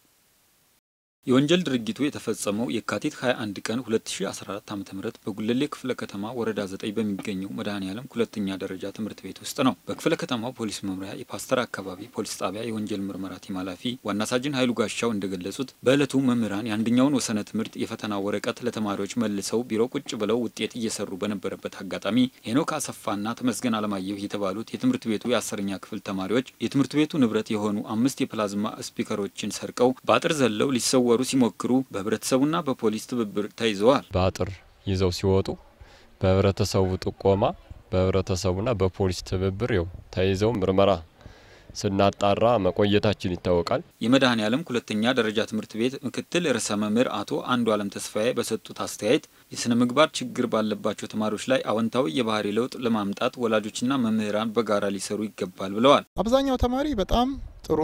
የወንጀል ድርጊቱ የተፈጸመው የካቲት 21 ቀን 2014 ዓ.ም በጉለሌ ክፍለ ከተማ ወረዳ 9 በሚገኘው መድኃኔዓለም ሁለተኛ ደረጃ ትምህርት ቤት ውስጥ ነው። በክፍለ ከተማው ፖሊስ መምሪያ የፓስተር አካባቢ ፖሊስ ጣቢያ የወንጀል ምርመራ ቲም ኃላፊ ዋና ሳጅን ኃይሉ ጋሻው እንደገለጹት በዕለቱ መምህራን የአንደኛውን ወሰነ ትምህርት የፈተና ወረቀት ለተማሪዎች መልሰው ቢሮ ቁጭ ብለው ውጤት እየሰሩ በነበረበት አጋጣሚ ሄኖክ አሰፋና ተመስገን አለማየሁ የተባሉት የትምህርት ቤቱ የአስረኛ ክፍል ተማሪዎች የትምህርት ቤቱ ንብረት የሆኑ አምስት የፕላዝማ ስፒከሮችን ሰርቀው በአጥር ዘለው ሊሰወ ወሩ ሲሞክሩ በህብረተሰቡና በፖሊስ ትብብር ተይዘዋል። በአጥር ይዘው ሲወጡ በህብረተሰቡ ጥቆማ በህብረተሰቡና በፖሊስ ትብብር ው ተይዘው ምርመራ ስናጣራ መቆየታችን ይታወቃል። የመድኃኔዓለም ሁለተኛ ደረጃ ትምህርት ቤት ምክትል ርዕሰ መምህር አቶ አንዱ አለም ተስፋዬ በሰጡት አስተያየት የስነ ምግባር ችግር ባለባቸው ተማሪዎች ላይ አዎንታዊ የባህሪ ለውጥ ለማምጣት ወላጆችና መምህራን በጋራ ሊሰሩ ይገባል ብለዋል። አብዛኛው ተማሪ በጣም ጥሩ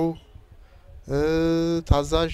ታዛዥ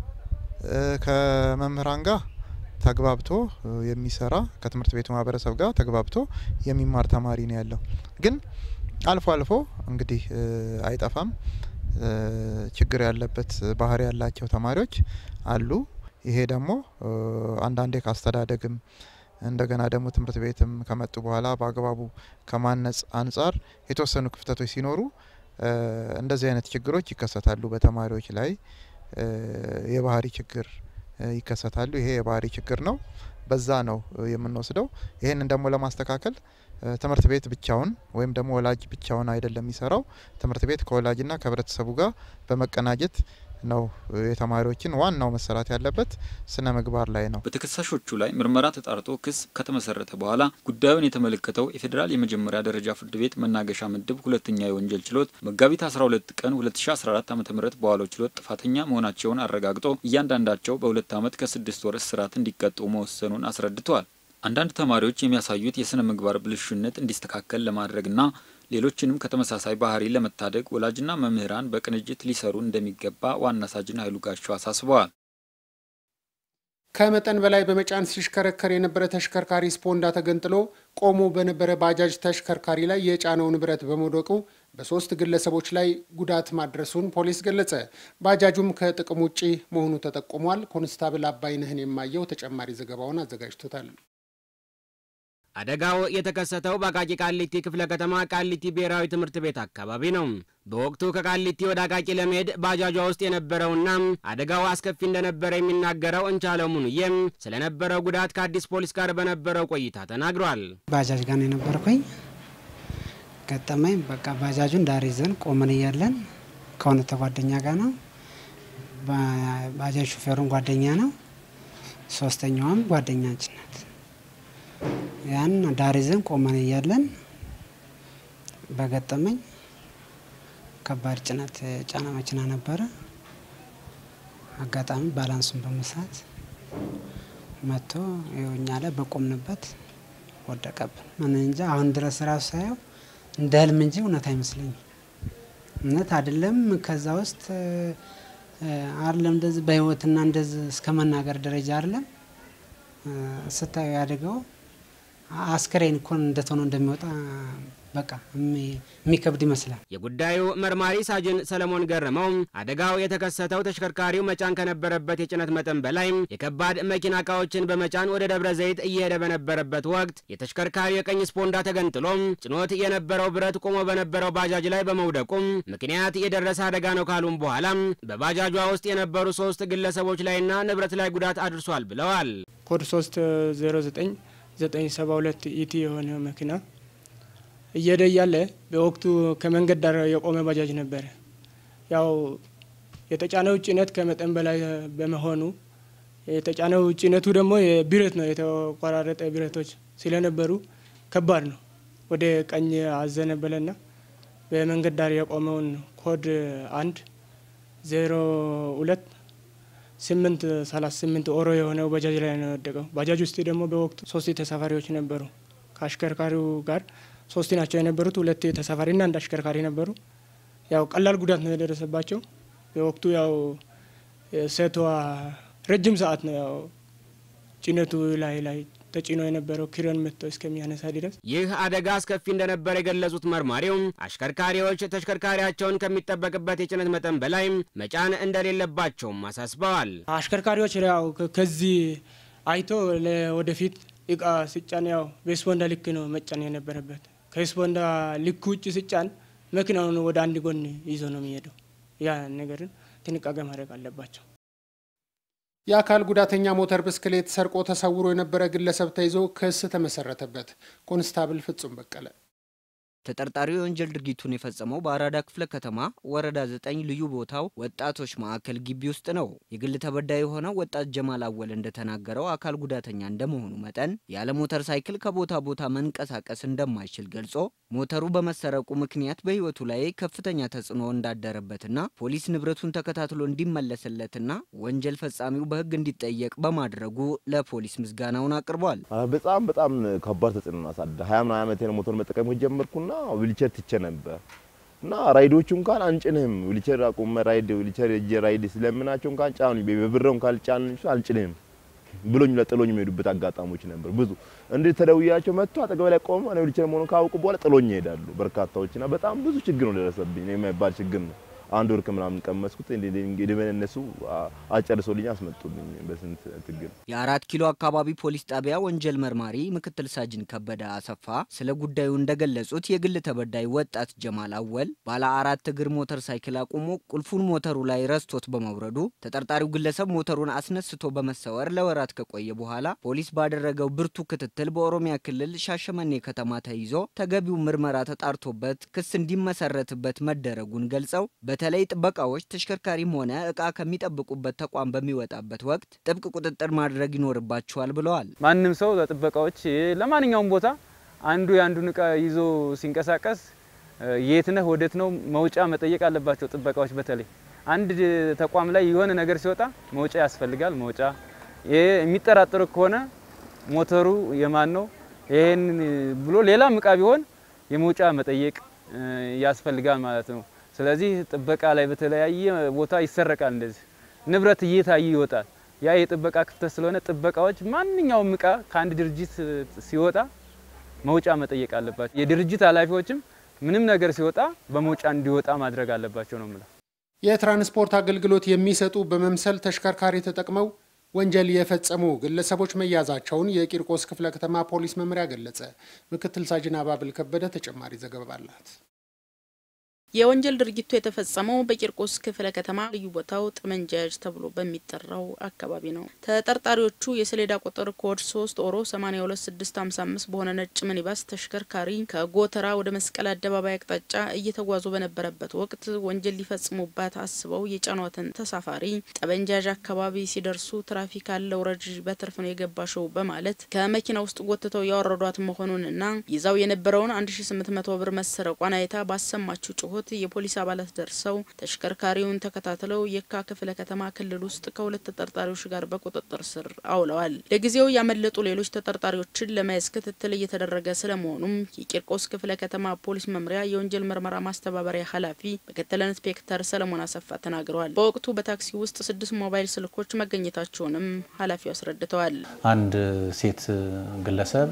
ከመምህራን ጋር ተግባብቶ የሚሰራ ከትምህርት ቤቱ ማህበረሰብ ጋር ተግባብቶ የሚማር ተማሪ ነው ያለው። ግን አልፎ አልፎ እንግዲህ አይጠፋም ችግር ያለበት ባህሪ ያላቸው ተማሪዎች አሉ። ይሄ ደግሞ አንዳንዴ ካስተዳደግም እንደገና ደግሞ ትምህርት ቤትም ከመጡ በኋላ በአግባቡ ከማነጽ አንጻር የተወሰኑ ክፍተቶች ሲኖሩ እንደዚህ አይነት ችግሮች ይከሰታሉ በተማሪዎች ላይ የባህሪ ችግር ይከሰታሉ። ይሄ የባህሪ ችግር ነው። በዛ ነው የምንወስደው። ይህንን ደግሞ ለማስተካከል ትምህርት ቤት ብቻውን ወይም ደግሞ ወላጅ ብቻውን አይደለም የሚሰራው። ትምህርት ቤት ከወላጅና ከህብረተሰቡ ጋር በመቀናጀት ነው የተማሪዎችን ዋናው መሰራት ያለበት ስነ ምግባር ላይ ነው። በተከሳሾቹ ላይ ምርመራ ተጣርቶ ክስ ከተመሰረተ በኋላ ጉዳዩን የተመለከተው የፌዴራል የመጀመሪያ ደረጃ ፍርድ ቤት መናገሻ ምድብ ሁለተኛ የወንጀል ችሎት መጋቢት 12 ቀን 2014 ዓ ም በዋለው ችሎት ጥፋተኛ መሆናቸውን አረጋግጦ እያንዳንዳቸው በሁለት ዓመት ከስድስት ወር እስራት እንዲቀጡ መወሰኑን አስረድተዋል። አንዳንድ ተማሪዎች የሚያሳዩት የስነ ምግባር ብልሹነት እንዲስተካከል ለማድረግና ሌሎችንም ከተመሳሳይ ባህሪ ለመታደግ ወላጅና መምህራን በቅንጅት ሊሰሩ እንደሚገባ ዋና ሳጅን ኃይሉ ጋሻው አሳስበዋል። ከመጠን በላይ በመጫን ሲሽከረከር የነበረ ተሽከርካሪ ስፖንዳ ተገንጥሎ ቆሞ በነበረ ባጃጅ ተሽከርካሪ ላይ የጫነው ንብረት በመውደቁ በሶስት ግለሰቦች ላይ ጉዳት ማድረሱን ፖሊስ ገለጸ። ባጃጁም ከጥቅም ውጪ መሆኑ ተጠቁሟል። ኮንስታብል አባይነህን የማየው ተጨማሪ ዘገባውን አዘጋጅቶታል። አደጋው የተከሰተው በአቃቂ ቃሊቲ ክፍለ ከተማ ቃሊቲ ብሔራዊ ትምህርት ቤት አካባቢ ነው። በወቅቱ ከቃሊቲ ወደ አቃቂ ለመሄድ ባጃጇ ውስጥ የነበረውና አደጋው አስከፊ እንደነበረ የሚናገረው እንቻለው ሙኑዬም ስለነበረው ጉዳት ከአዲስ ፖሊስ ጋር በነበረው ቆይታ ተናግሯል። ባጃጅ ጋር ነው የነበርኩኝ። ገጠመኝ በቃ ባጃጁን ዳር ይዘን ቆመን እያለን ከሆነ ተጓደኛ ጋር ነው። ባጃጅ ሹፌሩን ጓደኛ ነው። ሶስተኛዋም ጓደኛችን ናት። ያን ዳር ይዘን ቆመን እያለን በገጠመኝ ከባድ ጭነት ጫና መኪና ነበረ። አጋጣሚ ባላንሱን በመሳት መጥቶ እኛ ላይ በቆምንበት ወደቀብን። ምን እንጃ አሁን ድረስ ራሱ ሳየው እንደ ህልም እንጂ እውነት አይመስለኝም። እውነት አይደለም። ከዛ ውስጥ አይደለም እንደዚህ በህይወትና እንደዚህ እስከ መናገር ደረጃ አይደለም ስታዩ ያደገው አስከሬን እኮ እንዴት ሆኖ እንደሚወጣ በቃ የሚከብድ ይመስላል። የጉዳዩ መርማሪ ሳጅን ሰለሞን ገረመው አደጋው የተከሰተው ተሽከርካሪው መጫን ከነበረበት የጭነት መጠን በላይ የከባድ መኪና እቃዎችን በመጫን ወደ ደብረ ዘይት እየሄደ በነበረበት ወቅት የተሽከርካሪው የቀኝ ስፖንዳ ተገንጥሎ ጭኖት የነበረው ብረት ቆሞ በነበረው ባጃጅ ላይ በመውደቁም ምክንያት የደረሰ አደጋ ነው ካሉም በኋላ በባጃጇ ውስጥ የነበሩ ሶስት ግለሰቦች ላይና ንብረት ላይ ጉዳት አድርሷል ብለዋል። ኮድ 309 972 ኢቲ የሆነ መኪና እየሄደ እያለ በወቅቱ ከመንገድ ዳር የቆመ ባጃጅ ነበረ። ያው የተጫነው ጭነት ከመጠን በላይ በመሆኑ የተጫነው ጭነቱ ደግሞ የብረት ነው፣ የተቆራረጠ ብረቶች ስለነበሩ ከባድ ነው። ወደ ቀኝ አዘነበለና በመንገድ ዳር የቆመውን ኮድ አንድ ዜሮ ሁለት ስምንት ሰላሳ ስምንት ኦሮ የሆነው ባጃጅ ላይ ነው የወደቀው። ባጃጅ ውስጥ ደግሞ በወቅቱ ሶስት ተሳፋሪዎች ነበሩ። ከአሽከርካሪው ጋር ሶስት ናቸው የነበሩት። ሁለት ተሳፋሪና አንድ አሽከርካሪ ነበሩ። ያው ቀላል ጉዳት ነው የደረሰባቸው። በወቅቱ ያው ሴቷ ረጅም ሰዓት ነው ያው ጭነቱ ላይ ላይ ተጭኖ የነበረው ክሬን መጥቶ እስከሚያነሳ ድረስ ይህ አደጋ አስከፊ እንደነበር የገለጹት መርማሪው አሽከርካሪዎች ተሽከርካሪያቸውን ከሚጠበቅበት የጭነት መጠን በላይ መጫን እንደሌለባቸውም አሳስበዋል። አሽከርካሪዎች ያው ከዚህ አይቶ ወደፊት እቃ ሲጫን ያው በስፖንዳ ልክ ነው መጫን የነበረበት። ከስፖንዳ ልክ ውጭ ሲጫን መኪናውን ወደ አንድ ጎን ይዞ ነው የሚሄደው። ያ ነገርን ጥንቃቄ ማድረግ አለባቸው። የአካል ጉዳተኛ ሞተር ብስክሌት ሰርቆ ተሰውሮ የነበረ ግለሰብ ተይዞ ክስ ተመሰረተበት። ኮንስታብል ፍጹም በቀለ ተጠርጣሪው የወንጀል ድርጊቱን የፈጸመው በአራዳ ክፍለ ከተማ ወረዳ ዘጠኝ ልዩ ቦታው ወጣቶች ማዕከል ግቢ ውስጥ ነው። የግል ተበዳይ የሆነው ወጣት ጀማል አወል እንደተናገረው አካል ጉዳተኛ እንደመሆኑ መጠን ያለ ሞተር ሳይክል ከቦታ ቦታ መንቀሳቀስ እንደማይችል ገልጾ ሞተሩ በመሰረቁ ምክንያት በሕይወቱ ላይ ከፍተኛ ተጽዕኖ እንዳደረበትና ፖሊስ ንብረቱን ተከታትሎ እንዲመለስለትና ወንጀል ፈጻሚው በሕግ እንዲጠየቅ በማድረጉ ለፖሊስ ምስጋናውን አቅርቧል። በጣም በጣም ከባድ ተጽዕኖ አሳደ ሀያ ምናምን ዓመቴ ነው ሞተር መጠቀም ጀመርኩና ዊልቸር ትቼ ነበር እና ራይዶቹ እንኳን አንጭንህም ዊልቸር አቁመ ራይድ ዊልቸር እጄ ራይድ ስለምናቸው እንኳን ጫኑ በብረው ካልጫን አልጭንህም ብሎኝ ለጥሎኝ የሚሄዱበት አጋጣሚዎች ነበር። ብዙ እንዴ ተደውያቸው መጥቶ አጠገብ ላይ ቆሞ እኔ ዊልቸር መሆኑን ካወቁ በኋላ ጥሎኝ ይሄዳሉ። በርካታዎችና በጣም ብዙ ችግር ነው ደረሰብኝ የማይባል ችግር ነው። አንድ ወር ከምናምን ቀመስኩት። እንግዲህ እነሱ አጨርሶልኝ አስመጡልኝ በስንት ትግል። የአራት ኪሎ አካባቢ ፖሊስ ጣቢያ ወንጀል መርማሪ ምክትል ሳጅን ከበደ አሰፋ ስለ ጉዳዩ እንደገለጹት የግል ተበዳይ ወጣት ጀማል አወል ባለ አራት እግር ሞተር ሳይክል አቁሞ ቁልፉን ሞተሩ ላይ ረስቶት በመውረዱ ተጠርጣሪው ግለሰብ ሞተሩን አስነስቶ በመሰወር ለወራት ከቆየ በኋላ ፖሊስ ባደረገው ብርቱ ክትትል በኦሮሚያ ክልል ሻሸመኔ ከተማ ተይዞ ተገቢው ምርመራ ተጣርቶበት ክስ እንዲመሰረትበት መደረጉን ገልጸው በተለይ ጥበቃዎች ተሽከርካሪም ሆነ እቃ ከሚጠብቁበት ተቋም በሚወጣበት ወቅት ጥብቅ ቁጥጥር ማድረግ ይኖርባቸዋል ብለዋል። ማንም ሰው ለጥበቃዎች ለማንኛውም ቦታ አንዱ የአንዱን እቃ ይዞ ሲንቀሳቀስ የት ነህ ወዴት ነው መውጫ መጠየቅ አለባቸው ጥበቃዎች። በተለይ አንድ ተቋም ላይ የሆነ ነገር ሲወጣ መውጫ ያስፈልጋል። መውጫ የሚጠራጠሩ ከሆነ ሞተሩ የማን ነው ይሄን ብሎ ሌላም እቃ ቢሆን የመውጫ መጠየቅ ያስፈልጋል ማለት ነው። ስለዚህ ጥበቃ ላይ በተለያየ ቦታ ይሰረቃል። እንደዚህ ንብረት እየታየ ይወጣል። ያ የጥበቃ ክፍተት ስለሆነ ጥበቃዎች ማንኛውም እቃ ከአንድ ድርጅት ሲወጣ መውጫ መጠየቅ አለባቸው። የድርጅት ኃላፊዎችም ምንም ነገር ሲወጣ በመውጫ እንዲወጣ ማድረግ አለባቸው ነው የምለው። የትራንስፖርት አገልግሎት የሚሰጡ በመምሰል ተሽከርካሪ ተጠቅመው ወንጀል የፈጸሙ ግለሰቦች መያዛቸውን የቂርቆስ ክፍለ ከተማ ፖሊስ መምሪያ ገለጸ። ምክትል ሳጅን አባብል ከበደ ተጨማሪ ዘገባ አላት። የወንጀል ድርጊቱ የተፈጸመው በቂርቆስ ክፍለ ከተማ ልዩ ቦታው ጠመንጃያጅ ተብሎ በሚጠራው አካባቢ ነው። ተጠርጣሪዎቹ የሰሌዳ ቁጥር ኮድ 3 ኦሮ 82655 በሆነ ነጭ ሚኒባስ ተሽከርካሪ ከጎተራ ወደ መስቀል አደባባይ አቅጣጫ እየተጓዙ በነበረበት ወቅት ወንጀል ሊፈጽሙባት አስበው የጫኗትን ተሳፋሪ ጠመንጃያዥ አካባቢ ሲደርሱ ትራፊክ አለ ውረጅ፣ በትርፍ ነው የገባሸው በማለት ከመኪና ውስጥ ጎትተው ያወረዷት መሆኑንና ይዛው የነበረውን 1800 ብር መሰረቋን አይታ ባሰማችው ጩኸት የፖሊስ አባላት ደርሰው ተሽከርካሪውን ተከታትለው የካ ክፍለ ከተማ ክልል ውስጥ ከሁለት ተጠርጣሪዎች ጋር በቁጥጥር ስር አውለዋል። ለጊዜው ያመለጡ ሌሎች ተጠርጣሪዎችን ለመያዝ ክትትል እየተደረገ ስለመሆኑም የቂርቆስ ክፍለ ከተማ ፖሊስ መምሪያ የወንጀል ምርመራ ማስተባበሪያ ኃላፊ ምክትል ኢንስፔክተር ሰለሞን አሰፋ ተናግረዋል። በወቅቱ በታክሲ ውስጥ ስድስት ሞባይል ስልኮች መገኘታቸውንም ኃላፊው አስረድተዋል። አንድ ሴት ግለሰብ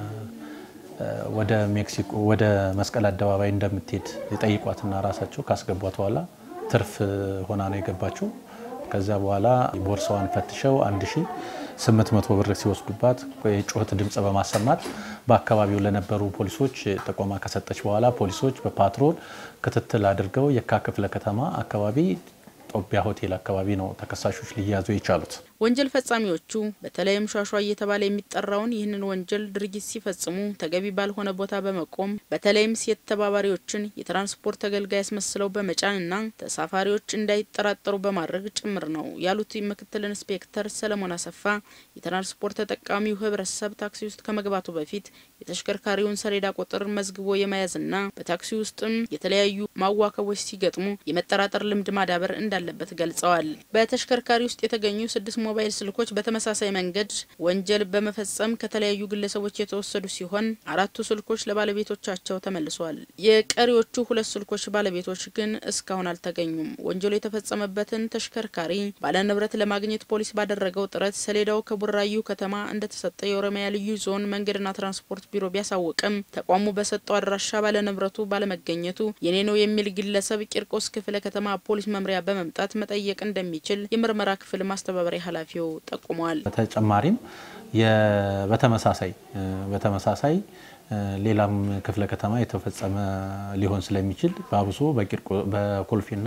ወደ ሜክሲኮ ወደ መስቀል አደባባይ እንደምትሄድ የጠይቋትና ራሳቸው ካስገቧት በኋላ ትርፍ ሆና ነው የገባችው። ከዚያ በኋላ ቦርሳዋን ፈትሸው 1800 ብር ሲወስዱባት የጩኸት ድምፅ በማሰማት በአካባቢው ለነበሩ ፖሊሶች ጥቆማ ከሰጠች በኋላ ፖሊሶች በፓትሮል ክትትል አድርገው የካ ክፍለ ከተማ አካባቢ ጦቢያ ሆቴል አካባቢ ነው ተከሳሾች ሊያዙ የቻሉት። ወንጀል ፈጻሚዎቹ በተለይም ሿሿ እየተባለ የሚጠራውን ይህንን ወንጀል ድርጊት ሲፈጽሙ ተገቢ ባልሆነ ቦታ በመቆም በተለይም ሴት ተባባሪዎችን የትራንስፖርት ተገልጋይ ያስመስለው በመጫንና ተሳፋሪዎች እንዳይጠራጠሩ በማድረግ ጭምር ነው ያሉት ምክትል ኢንስፔክተር ሰለሞን አሰፋ የትራንስፖርት ተጠቃሚው ሕብረተሰብ ታክሲ ውስጥ ከመግባቱ በፊት የተሽከርካሪውን ሰሌዳ ቁጥር መዝግቦ የመያዝና በታክሲ ውስጥም የተለያዩ ማዋከቦች ሲገጥሙ የመጠራጠር ልምድ ማዳበር እንዳለበት ገልጸዋል። በተሽከርካሪ ውስጥ የተገኙ ስድስት ሞባይል ስልኮች በተመሳሳይ መንገድ ወንጀል በመፈጸም ከተለያዩ ግለሰቦች የተወሰዱ ሲሆን አራቱ ስልኮች ለባለቤቶቻቸው ተመልሰዋል። የቀሪዎቹ ሁለት ስልኮች ባለቤቶች ግን እስካሁን አልተገኙም። ወንጀሉ የተፈጸመበትን ተሽከርካሪ ባለንብረት ለማግኘት ፖሊስ ባደረገው ጥረት ሰሌዳው ከቡራዩ ከተማ እንደተሰጠ የኦሮሚያ ልዩ ዞን መንገድና ትራንስፖርት ቢሮ ቢያሳውቅም ተቋሙ በሰጠው አድራሻ ባለንብረቱ ባለመገኘቱ የኔ ነው የሚል ግለሰብ ቂርቆስ ክፍለ ከተማ ፖሊስ መምሪያ በመምጣት መጠየቅ እንደሚችል የምርመራ ክፍል ማስተባበሪያ ኃላፊው ጠቁመዋል። በተጨማሪም በተመሳሳይ በተመሳሳይ ሌላም ክፍለ ከተማ የተፈጸመ ሊሆን ስለሚችል በአብሶ በኮልፌና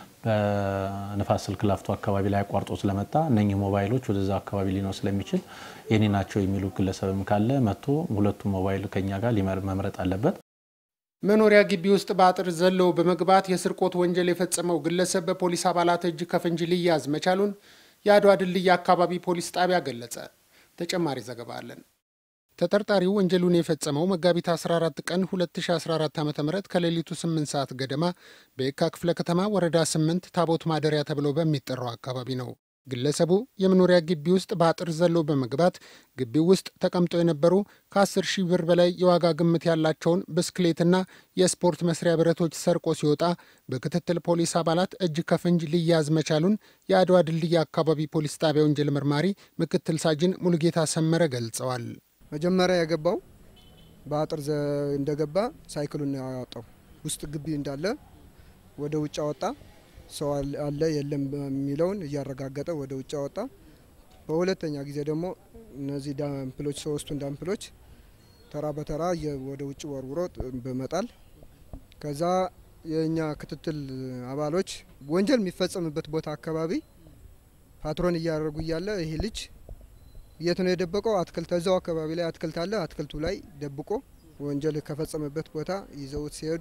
በንፋስ ስልክ ላፍቶ አካባቢ ላይ አቋርጦ ስለመጣ እነኚህ ሞባይሎች ወደዛ አካባቢ ሊኖር ስለሚችል የኔ ናቸው የሚሉ ግለሰብም ካለ መጥቶ ሁለቱ ሞባይል ከኛ ጋር መምረጥ አለበት። መኖሪያ ግቢ ውስጥ በአጥር ዘለው በመግባት የስርቆት ወንጀል የፈጸመው ግለሰብ በፖሊስ አባላት እጅ ከፍንጅ ሊያዝ መቻሉን የአድዋ ድልድይ አካባቢ ፖሊስ ጣቢያ ገለጸ። ተጨማሪ ዘገባ አለን። ተጠርጣሪው ወንጀሉን የፈጸመው መጋቢት 14 ቀን 2014 ዓ ም ከሌሊቱ 8 ሰዓት ገደማ በየካ ክፍለ ከተማ ወረዳ 8 ታቦት ማደሪያ ተብሎ በሚጠራው አካባቢ ነው። ግለሰቡ የመኖሪያ ግቢ ውስጥ በአጥር ዘሎ በመግባት ግቢው ውስጥ ተቀምጠው የነበሩ ከ10 ሺህ ብር በላይ የዋጋ ግምት ያላቸውን ብስክሌትና የስፖርት መስሪያ ብረቶች ሰርቆ ሲወጣ በክትትል ፖሊስ አባላት እጅ ከፍንጅ ሊያዝ መቻሉን የአድዋ ድልድይ አካባቢ ፖሊስ ጣቢያ ወንጀል መርማሪ ምክትል ሳጅን ሙሉጌታ ሰመረ ገልጸዋል። መጀመሪያ የገባው በአጥር እንደገባ ሳይክሉን ያወጣው ውስጥ ግቢ እንዳለ ወደ ውጭ አወጣ። ሰው አለ የለም የሚለውን እያረጋገጠ ወደ ውጭ አወጣ። በሁለተኛ ጊዜ ደግሞ እነዚህ ዳምፕሎች ሶስቱን ዳምፕሎች ተራ በተራ ወደ ውጭ ወርውሮ በመጣል ከዛ የእኛ ክትትል አባሎች ወንጀል የሚፈጸምበት ቦታ አካባቢ ፓትሮን እያደረጉ እያለ ይሄ ልጅ የት ነው የደበቀው? አትክልት እዛው አካባቢ ላይ አትክልት አለ። አትክልቱ ላይ ደብቆ ወንጀል ከፈጸመበት ቦታ ይዘውት ሲሄዱ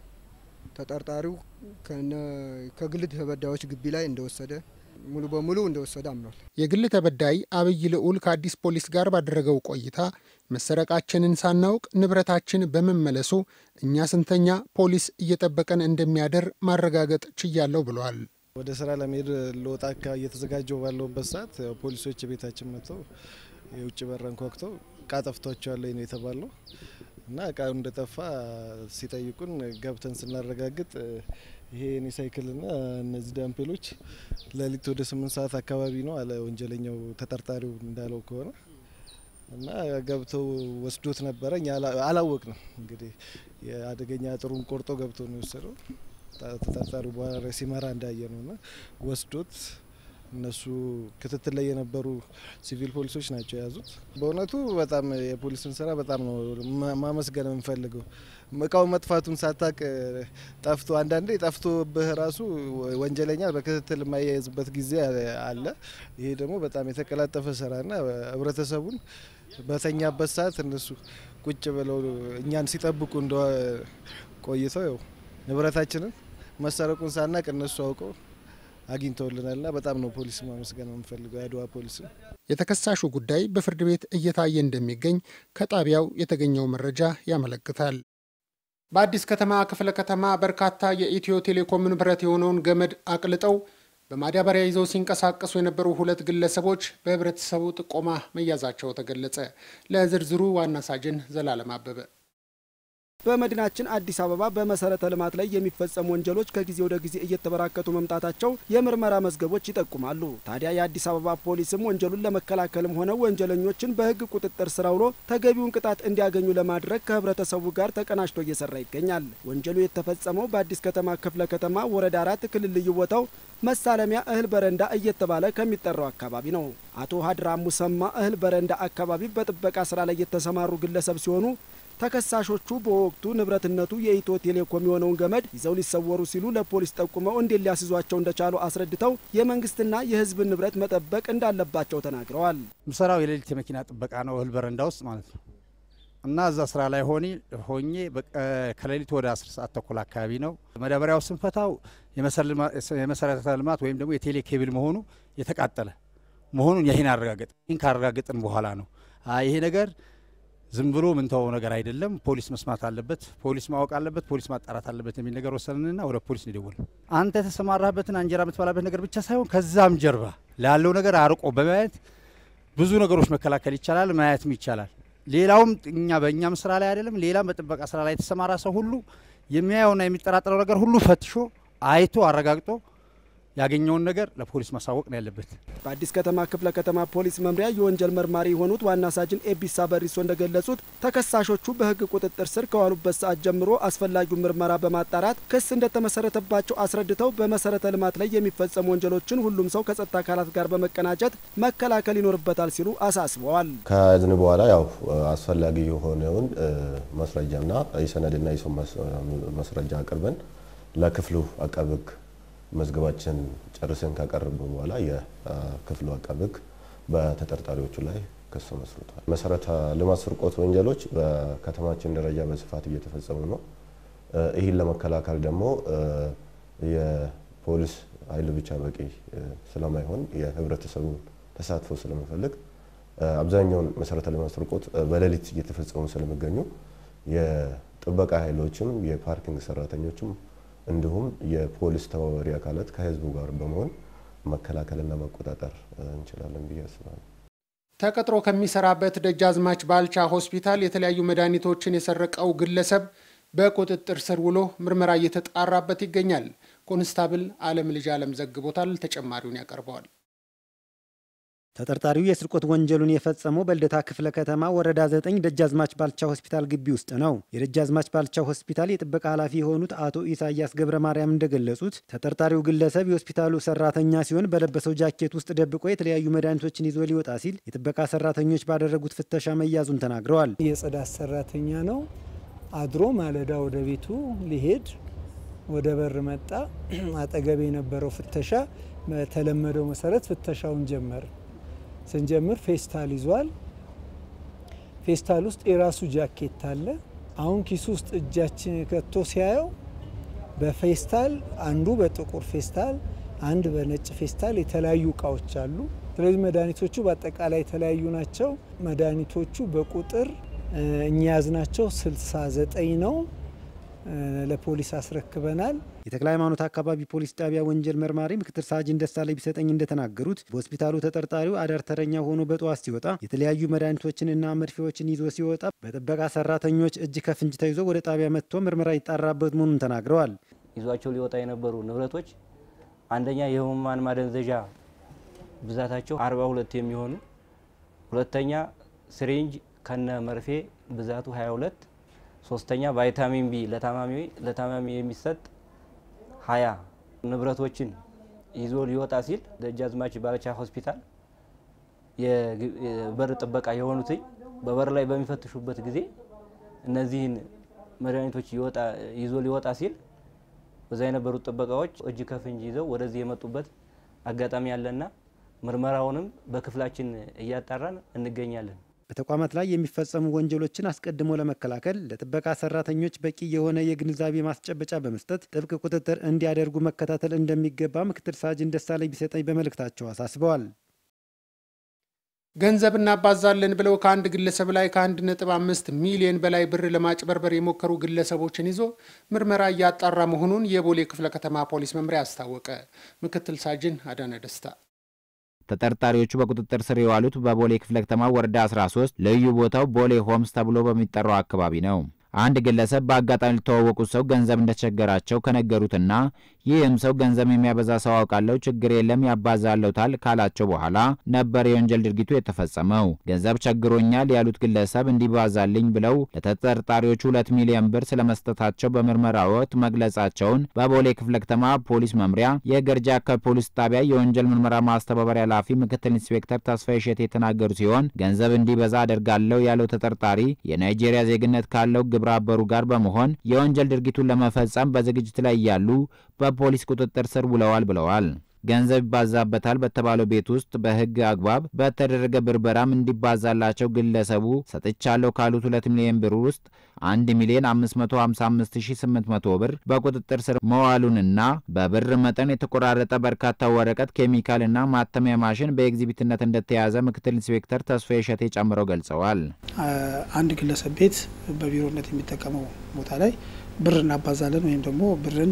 ተጠርጣሪው ከግል ተበዳዮች ግቢ ላይ እንደወሰደ ሙሉ በሙሉ እንደወሰደ አምኗል። የግል ተበዳይ አብይ ልዑል ከአዲስ ፖሊስ ጋር ባደረገው ቆይታ መሰረቃችንን ሳናውቅ ንብረታችን በመመለሱ እኛ ስንተኛ ፖሊስ እየጠበቀን እንደሚያደር ማረጋገጥ ችያለሁ ብለዋል። ወደ ስራ ለመሄድ ለወጣ እየተዘጋጀው ባለውበት ሰዓት ፖሊሶች ቤታችን መጥተው የውጭ በር አንኳኩተው እቃ ጠፍቷቸዋል ነው የተባለው እና እቃው እንደጠፋ ሲጠይቁን ገብተን ስናረጋግጥ ይሄ የኔ ሳይክልና እነዚህ ዳምፔሎች ሌሊት ወደ ስምንት ሰዓት አካባቢ ነው አለ ወንጀለኛው ተጠርጣሪው እንዳለው ከሆነ እና ገብተው ወስዶት ነበረ። እኛ አላወቅንም። እንግዲህ የአደገኛ አጥሩን ቆርጦ ገብቶ ነው የወሰደው። ተጠርጣሪው በኋላ ሲመራ እንዳየ ነው እና ወስዶት እነሱ ክትትል ላይ የነበሩ ሲቪል ፖሊሶች ናቸው የያዙት። በእውነቱ በጣም የፖሊስን ስራ በጣም ነው ማመስገን የምንፈልገው። እቃው መጥፋቱን ሳታቅ ጠፍቶ አንዳንዴ ጠፍቶብህ ራሱ ወንጀለኛ በክትትል የማያይዝበት ጊዜ አለ። ይሄ ደግሞ በጣም የተቀላጠፈ ስራና ህብረተሰቡን በተኛበት ሰዓት እነሱ ቁጭ ብለው እኛን ሲጠብቁ እንደ ቆይተው ያው ንብረታችንን መሰረቁን ሳናቅ እነሱ አውቀው አግኝተውልናልና በጣም ነው ፖሊስ ማመስገን የምንፈልገው የአድዋ ፖሊስ። የተከሳሹ ጉዳይ በፍርድ ቤት እየታየ እንደሚገኝ ከጣቢያው የተገኘው መረጃ ያመለክታል። በአዲስ ከተማ ክፍለ ከተማ በርካታ የኢትዮ ቴሌኮም ንብረት የሆነውን ገመድ አቅልጠው በማዳበሪያ ይዘው ሲንቀሳቀሱ የነበሩ ሁለት ግለሰቦች በህብረተሰቡ ጥቆማ መያዛቸው ተገለጸ። ለዝርዝሩ ዋና ሳጅን ዘላለም አበበ በመዲናችን አዲስ አበባ በመሰረተ ልማት ላይ የሚፈጸሙ ወንጀሎች ከጊዜ ወደ ጊዜ እየተበራከቱ መምጣታቸው የምርመራ መዝገቦች ይጠቁማሉ። ታዲያ የአዲስ አበባ ፖሊስም ወንጀሉን ለመከላከልም ሆነ ወንጀለኞችን በህግ ቁጥጥር ስር አውሎ ተገቢውን ቅጣት እንዲያገኙ ለማድረግ ከህብረተሰቡ ጋር ተቀናጅቶ እየሰራ ይገኛል። ወንጀሉ የተፈጸመው በአዲስ ከተማ ክፍለ ከተማ ወረዳ አራት ክልል ልዩ ቦታው መሳለሚያ እህል በረንዳ እየተባለ ከሚጠራው አካባቢ ነው። አቶ ሀድራ ሙሰማ እህል በረንዳ አካባቢ በጥበቃ ስራ ላይ የተሰማሩ ግለሰብ ሲሆኑ ተከሳሾቹ በወቅቱ ንብረትነቱ የኢትዮ ቴሌኮም የሆነውን ገመድ ይዘው ሊሰወሩ ሲሉ ለፖሊስ ጠቁመው እንዴት ሊያስይዟቸው እንደቻሉ አስረድተው የመንግስትና የህዝብን ንብረት መጠበቅ እንዳለባቸው ተናግረዋል። ምሰራው የሌሊት የመኪና ጥበቃ ነው፣ እህል በረንዳ ውስጥ ማለት ነው። እና እዛ ስራ ላይ ሆኒ ሆኜ ከሌሊቱ ወደ አስር ሰዓት ተኩል አካባቢ ነው መዳበሪያው ስንፈታው የመሰረተ ልማት ወይም ደግሞ የቴሌ ኬብል መሆኑ የተቃጠለ መሆኑን ይህን አረጋገጥ ይህን ካረጋገጥን በኋላ ነው ይሄ ነገር ዝም ብሎ ምንተወው ነገር አይደለም። ፖሊስ መስማት አለበት፣ ፖሊስ ማወቅ አለበት፣ ፖሊስ ማጣራት አለበት የሚል ነገር ወሰንንና ወደ ፖሊስ እንደወል አንተ የተሰማራበትን አንጀራ የምትበላበት ነገር ብቻ ሳይሆን ከዛም ጀርባ ላለው ነገር አርቆ በማየት ብዙ ነገሮች መከላከል ይቻላል፣ ማየትም ይቻላል። ሌላውም እኛ በእኛም ስራ ላይ አይደለም ሌላም በጥበቃ ስራ ላይ የተሰማራ ሰው ሁሉ የሚያየውና የሚጠራጠረው ነገር ሁሉ ፈትሾ አይቶ አረጋግጦ ያገኘውን ነገር ለፖሊስ ማሳወቅ ነው ያለበት። በአዲስ ከተማ ክፍለ ከተማ ፖሊስ መምሪያ የወንጀል መርማሪ የሆኑት ዋና ሳጅን ኤቢሳ በሪሶ እንደገለጹት ተከሳሾቹ በሕግ ቁጥጥር ስር ከዋሉበት ሰዓት ጀምሮ አስፈላጊውን ምርመራ በማጣራት ክስ እንደተመሰረተባቸው አስረድተው በመሰረተ ልማት ላይ የሚፈጸሙ ወንጀሎችን ሁሉም ሰው ከጸጥታ አካላት ጋር በመቀናጀት መከላከል ይኖርበታል ሲሉ አሳስበዋል። ከያዝን በኋላ ያው አስፈላጊ የሆነውን ማስረጃና የሰነድና የሰው ማስረጃ አቅርበን ለክፍሉ አቃቤ ሕግ መዝገባችን ጨርሰን ካቀረብን በኋላ የክፍሉ አቃቤ ሕግ በተጠርጣሪዎቹ ላይ ክስ መስርቷል። መሰረተ ልማት ስርቆት ወንጀሎች በከተማችን ደረጃ በስፋት እየተፈጸሙ ነው። ይህን ለመከላከል ደግሞ የፖሊስ ኃይል ብቻ በቂ ስለማይሆን የህብረተሰቡን ተሳትፎ ስለሚፈልግ አብዛኛውን መሰረተ ልማት ስርቆት በሌሊት እየተፈጸሙ ስለሚገኙ የጥበቃ ኃይሎችም የፓርኪንግ ሰራተኞችም እንዲሁም የፖሊስ ተባባሪ አካላት ከህዝቡ ጋር በመሆን መከላከልና መቆጣጠር እንችላለን ብዬ አስባለሁ። ተቀጥሮ ከሚሰራበት ደጃዝማች ባልቻ ሆስፒታል የተለያዩ መድኃኒቶችን የሰረቀው ግለሰብ በቁጥጥር ስር ውሎ ምርመራ እየተጣራበት ይገኛል። ኮንስታብል አለም ልጅ አለም ዘግቦታል። ተጨማሪውን ያቀርበዋል። ተጠርጣሪው የስርቆት ወንጀሉን የፈጸመው በልደታ ክፍለ ከተማ ወረዳ 9 ደጃዝማች ባልቻ ሆስፒታል ግቢ ውስጥ ነው። የደጃዝማች ባልቻ ሆስፒታል የጥበቃ ኃላፊ የሆኑት አቶ ኢሳያስ ገብረ ማርያም እንደገለጹት ተጠርጣሪው ግለሰብ የሆስፒታሉ ሰራተኛ ሲሆን በለበሰው ጃኬት ውስጥ ደብቆ የተለያዩ መድኃኒቶችን ይዞ ሊወጣ ሲል የጥበቃ ሰራተኞች ባደረጉት ፍተሻ መያዙን ተናግረዋል። የጽዳት ሰራተኛ ነው። አድሮ ማለዳ ወደ ቤቱ ሊሄድ ወደ በር መጣ። አጠገብ የነበረው ፍተሻ በተለመደው መሰረት ፍተሻውን ጀመር። ስንጀምር ፌስታል ይዟል። ፌስታል ውስጥ የራሱ ጃኬት አለ። አሁን ኪሱ ውስጥ እጃችን ከቶ ሲያየው በፌስታል አንዱ በጥቁር ፌስታል፣ አንድ በነጭ ፌስታል የተለያዩ እቃዎች አሉ። ስለዚህ መድኃኒቶቹ በአጠቃላይ የተለያዩ ናቸው። መድኃኒቶቹ በቁጥር እኛ ያዝናቸው 69 ነው። ለፖሊስ አስረክበናል። የተክለ ሃይማኖት አካባቢ ፖሊስ ጣቢያ ወንጀል መርማሪ ምክትል ሳጅን ደሳለኝ ቢሰጠኝ እንደተናገሩት በሆስፒታሉ ተጠርጣሪው አዳር ተረኛ ሆኖ በጠዋት ሲወጣ የተለያዩ መድኃኒቶችንና መርፌዎችን ይዞ ሲወጣ በጥበቃ ሰራተኞች እጅ ከፍንጅ ተይዞ ወደ ጣቢያ መጥቶ ምርመራ ይጣራበት መሆኑን ተናግረዋል። ይዟቸው ሊወጣ የነበሩ ንብረቶች አንደኛ የህሙማን ማደንዘዣ ብዛታቸው 42 የሚሆኑ ሁለተኛ ስሪንጅ ከነ መርፌ ብዛቱ 22 ሶስተኛ ቫይታሚን ቢ ለታማሚ ለታማሚ የሚሰጥ ሀያ ንብረቶችን ይዞ ሊወጣ ሲል ደጃዝማች ባልቻ ሆስፒታል የበር ጥበቃ የሆኑትኝ በበር ላይ በሚፈትሹበት ጊዜ እነዚህን መድኃኒቶች ይዞ ሊወጣ ሲል በዛ የነበሩት ጥበቃዎች እጅ ከፍንጅ ይዘው ወደዚህ የመጡበት አጋጣሚ ያለና ምርመራውንም በክፍላችን እያጣራን እንገኛለን። በተቋማት ላይ የሚፈጸሙ ወንጀሎችን አስቀድሞ ለመከላከል ለጥበቃ ሰራተኞች በቂ የሆነ የግንዛቤ ማስጨበጫ በመስጠት ጥብቅ ቁጥጥር እንዲያደርጉ መከታተል እንደሚገባ ምክትል ሳጅን ደሳለኝ ቢሰጠኝ በመልእክታቸው አሳስበዋል። ገንዘብ እናባዛለን ብለው ከአንድ ግለሰብ ላይ ከአንድ ነጥብ አምስት ሚሊዮን በላይ ብር ለማጭበርበር የሞከሩ ግለሰቦችን ይዞ ምርመራ እያጣራ መሆኑን የቦሌ ክፍለ ከተማ ፖሊስ መምሪያ አስታወቀ። ምክትል ሳጅን አዳነ ደስታ ተጠርጣሪዎቹ በቁጥጥር ስር የዋሉት በቦሌ ክፍለ ከተማ ወረዳ 13 ልዩ ቦታው ቦሌ ሆምስ ተብሎ በሚጠራው አካባቢ ነው። አንድ ግለሰብ በአጋጣሚ ሊተዋወቁት ሰው ገንዘብ እንደተቸገራቸው ከነገሩትና ይህም ሰው ገንዘብ የሚያበዛ ሰው አውቃለሁ፣ ችግር የለም ያባዛለታል ካላቸው በኋላ ነበር የወንጀል ድርጊቱ የተፈጸመው። ገንዘብ ቸግሮኛል ያሉት ግለሰብ እንዲባዛልኝ ብለው ለተጠርጣሪዎቹ ሁለት ሚሊዮን ብር ስለመስጠታቸው በምርመራ ወቅት መግለጻቸውን በቦሌ ክፍለ ከተማ ፖሊስ መምሪያ የገርጂ አካባቢ ፖሊስ ጣቢያ የወንጀል ምርመራ ማስተባበሪያ ኃላፊ ምክትል ኢንስፔክተር ተስፋዬ እሸቴ የተናገሩ ሲሆን ገንዘብ እንዲበዛ አደርጋለሁ ያለው ተጠርጣሪ የናይጄሪያ ዜግነት ካለው ግብረ አበሩ ጋር በመሆን የወንጀል ድርጊቱን ለመፈጸም በዝግጅት ላይ እያሉ በፖሊስ ቁጥጥር ስር ውለዋል ብለዋል። ገንዘብ ይባዛበታል በተባለው ቤት ውስጥ በህግ አግባብ በተደረገ ብርበራም እንዲባዛላቸው ግለሰቡ ሰጥቻለሁ ካሉት 2 ሚሊዮን ብር ውስጥ 1 ሚሊዮን 555800 ብር በቁጥጥር ስር መዋሉንና በብር መጠን የተቆራረጠ በርካታ ወረቀት፣ ኬሚካልና ማተሚያ ማሽን በኤግዚቢትነት እንደተያዘ ምክትል ኢንስፔክተር ተስፋ የሸቴ ጨምረው ገልጸዋል። አንድ ግለሰብ ቤት በቢሮነት የሚጠቀመው ቦታ ላይ ብር እናባዛለን ወይም ደግሞ ብርን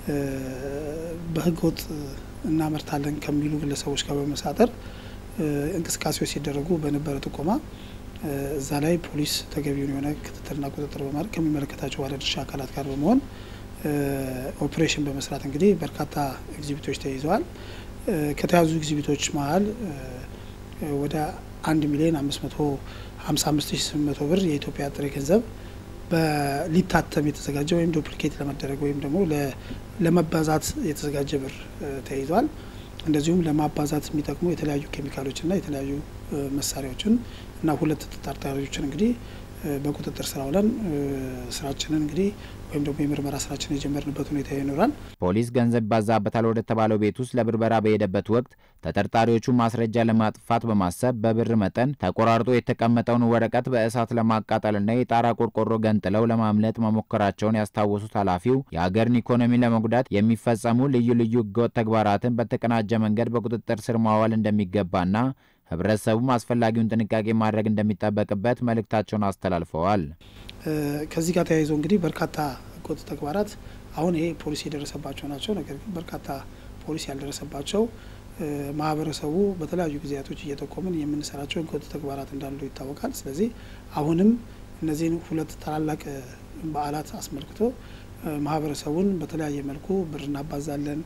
በህገወጥ እናመርታለን ከሚሉ ግለሰቦች ጋር በመሳጠር እንቅስቃሴዎች ሲደረጉ በነበረ ጥቆማ እዛ ላይ ፖሊስ ተገቢውን የሆነ ክትትልና ቁጥጥር በማድረግ ከሚመለከታቸው ባለድርሻ አካላት ጋር በመሆን ኦፕሬሽን በመስራት እንግዲህ በርካታ ኤግዚቢቶች ተይዘዋል። ከተያዙ ኤግዚቢቶች መሀል ወደ አንድ ሚሊዮን አምስት መቶ ሀምሳ አምስት ሺ ስምንት መቶ ብር የኢትዮጵያ ጥሬ ገንዘብ በሊታተም የተዘጋጀ ወይም ዱፕሊኬት ለመደረግ ወይም ደግሞ ለመባዛት የተዘጋጀ ብር ተይዟል። እንደዚሁም ለማባዛት የሚጠቅሙ የተለያዩ ኬሚካሎችና የተለያዩ መሳሪያዎችን እና ሁለት ተጠርጣሪዎችን እንግዲህ በቁጥጥር ስር አውለን ስራችንን እንግዲህ ወይም ደግሞ የምርመራ ስራችን የጀመርንበት ሁኔታ ይኖራል። ፖሊስ ገንዘብ ይባዛበታል ወደ ተባለው ቤት ውስጥ ለብርበራ በሄደበት ወቅት ተጠርጣሪዎቹ ማስረጃ ለማጥፋት በማሰብ በብር መጠን ተቆራርጦ የተቀመጠውን ወረቀት በእሳት ለማቃጠልና የጣራ ቆርቆሮ ገንጥለው ለማምለጥ መሞከራቸውን ያስታወሱት ኃላፊው የሀገርን ኢኮኖሚ ለመጉዳት የሚፈጸሙ ልዩ ልዩ ህገወጥ ተግባራትን በተቀናጀ መንገድ በቁጥጥር ስር ማዋል እንደሚገባና ህብረተሰቡም አስፈላጊውን ጥንቃቄ ማድረግ እንደሚጠበቅበት መልእክታቸውን አስተላልፈዋል። ከዚህ ጋር ተያይዞ እንግዲህ በርካታ ህገወጥ ተግባራት አሁን ይሄ ፖሊስ የደረሰባቸው ናቸው። ነገር ግን በርካታ ፖሊስ ያልደረሰባቸው ማህበረሰቡ በተለያዩ ጊዜያቶች እየጠቆምን የምንሰራቸው ህገወጥ ተግባራት እንዳሉ ይታወቃል። ስለዚህ አሁንም እነዚህን ሁለት ታላላቅ በዓላት አስመልክቶ ማህበረሰቡን በተለያየ መልኩ ብር እናባዛለን፣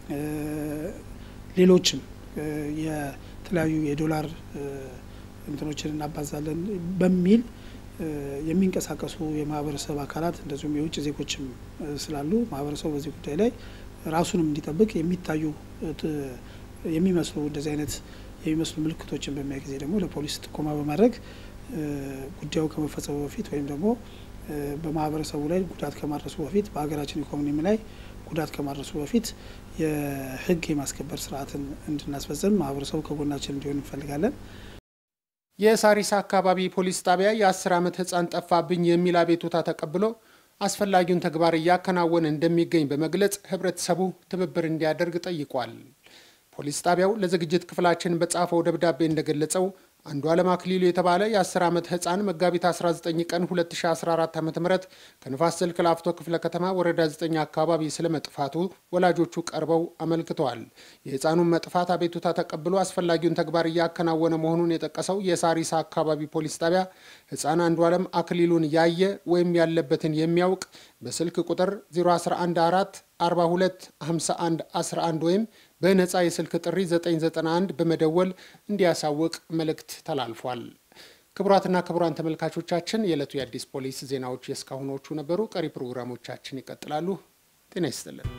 ሌሎችም የተለያዩ የዶላር እንትኖችን እናባዛለን በሚል የሚንቀሳቀሱ የማህበረሰብ አካላት እንደዚሁም የውጭ ዜጎችም ስላሉ ማህበረሰቡ በዚህ ጉዳይ ላይ ራሱንም እንዲጠብቅ የሚታዩ የሚመስሉ እንደዚህ አይነት የሚመስሉ ምልክቶችን በሚያይ ጊዜ ደግሞ ለፖሊስ ጥቆማ በማድረግ ጉዳዩ ከመፈጸሙ በፊት ወይም ደግሞ በማህበረሰቡ ላይ ጉዳት ከማድረሱ በፊት በሀገራችን ኢኮኖሚ ላይ ጉዳት ከማድረሱ በፊት የህግ የማስከበር ስርዓትን እንድናስፈጽም ማህበረሰቡ ከጎናችን እንዲሆን እንፈልጋለን። የሳሪስ አካባቢ ፖሊስ ጣቢያ የአስር ዓመት ህፃን ጠፋብኝ የሚል አቤቱታ ተቀብሎ አስፈላጊውን ተግባር እያከናወነ እንደሚገኝ በመግለጽ ህብረተሰቡ ትብብር እንዲያደርግ ጠይቋል። ፖሊስ ጣቢያው ለዝግጅት ክፍላችን በጻፈው ደብዳቤ እንደገለጸው አንዱ ዓለም አክሊሉ የተባለ የ10 ዓመት ህፃን መጋቢት 19 ቀን 2014 ዓ ም ከንፋስ ስልክ ላፍቶ ክፍለ ከተማ ወረዳ 9 አካባቢ ስለመጥፋቱ ወላጆቹ ቀርበው አመልክተዋል። የህፃኑን መጥፋት አቤቱታ ተቀብሎ አስፈላጊውን ተግባር እያከናወነ መሆኑን የጠቀሰው የሳሪሳ አካባቢ ፖሊስ ጣቢያ ህፃን አንዱ ዓለም አክሊሉን ያየ ወይም ያለበትን የሚያውቅ በስልክ ቁጥር 0114 42 51 11 ወይም በነፃ የስልክ ጥሪ 991 በመደወል እንዲያሳውቅ መልእክት ተላልፏል። ክቡራትና ክቡራን ተመልካቾቻችን የዕለቱ የአዲስ ፖሊስ ዜናዎች የእስካሁኖቹ ነበሩ። ቀሪ ፕሮግራሞቻችን ይቀጥላሉ። ጤና ይስጥልን።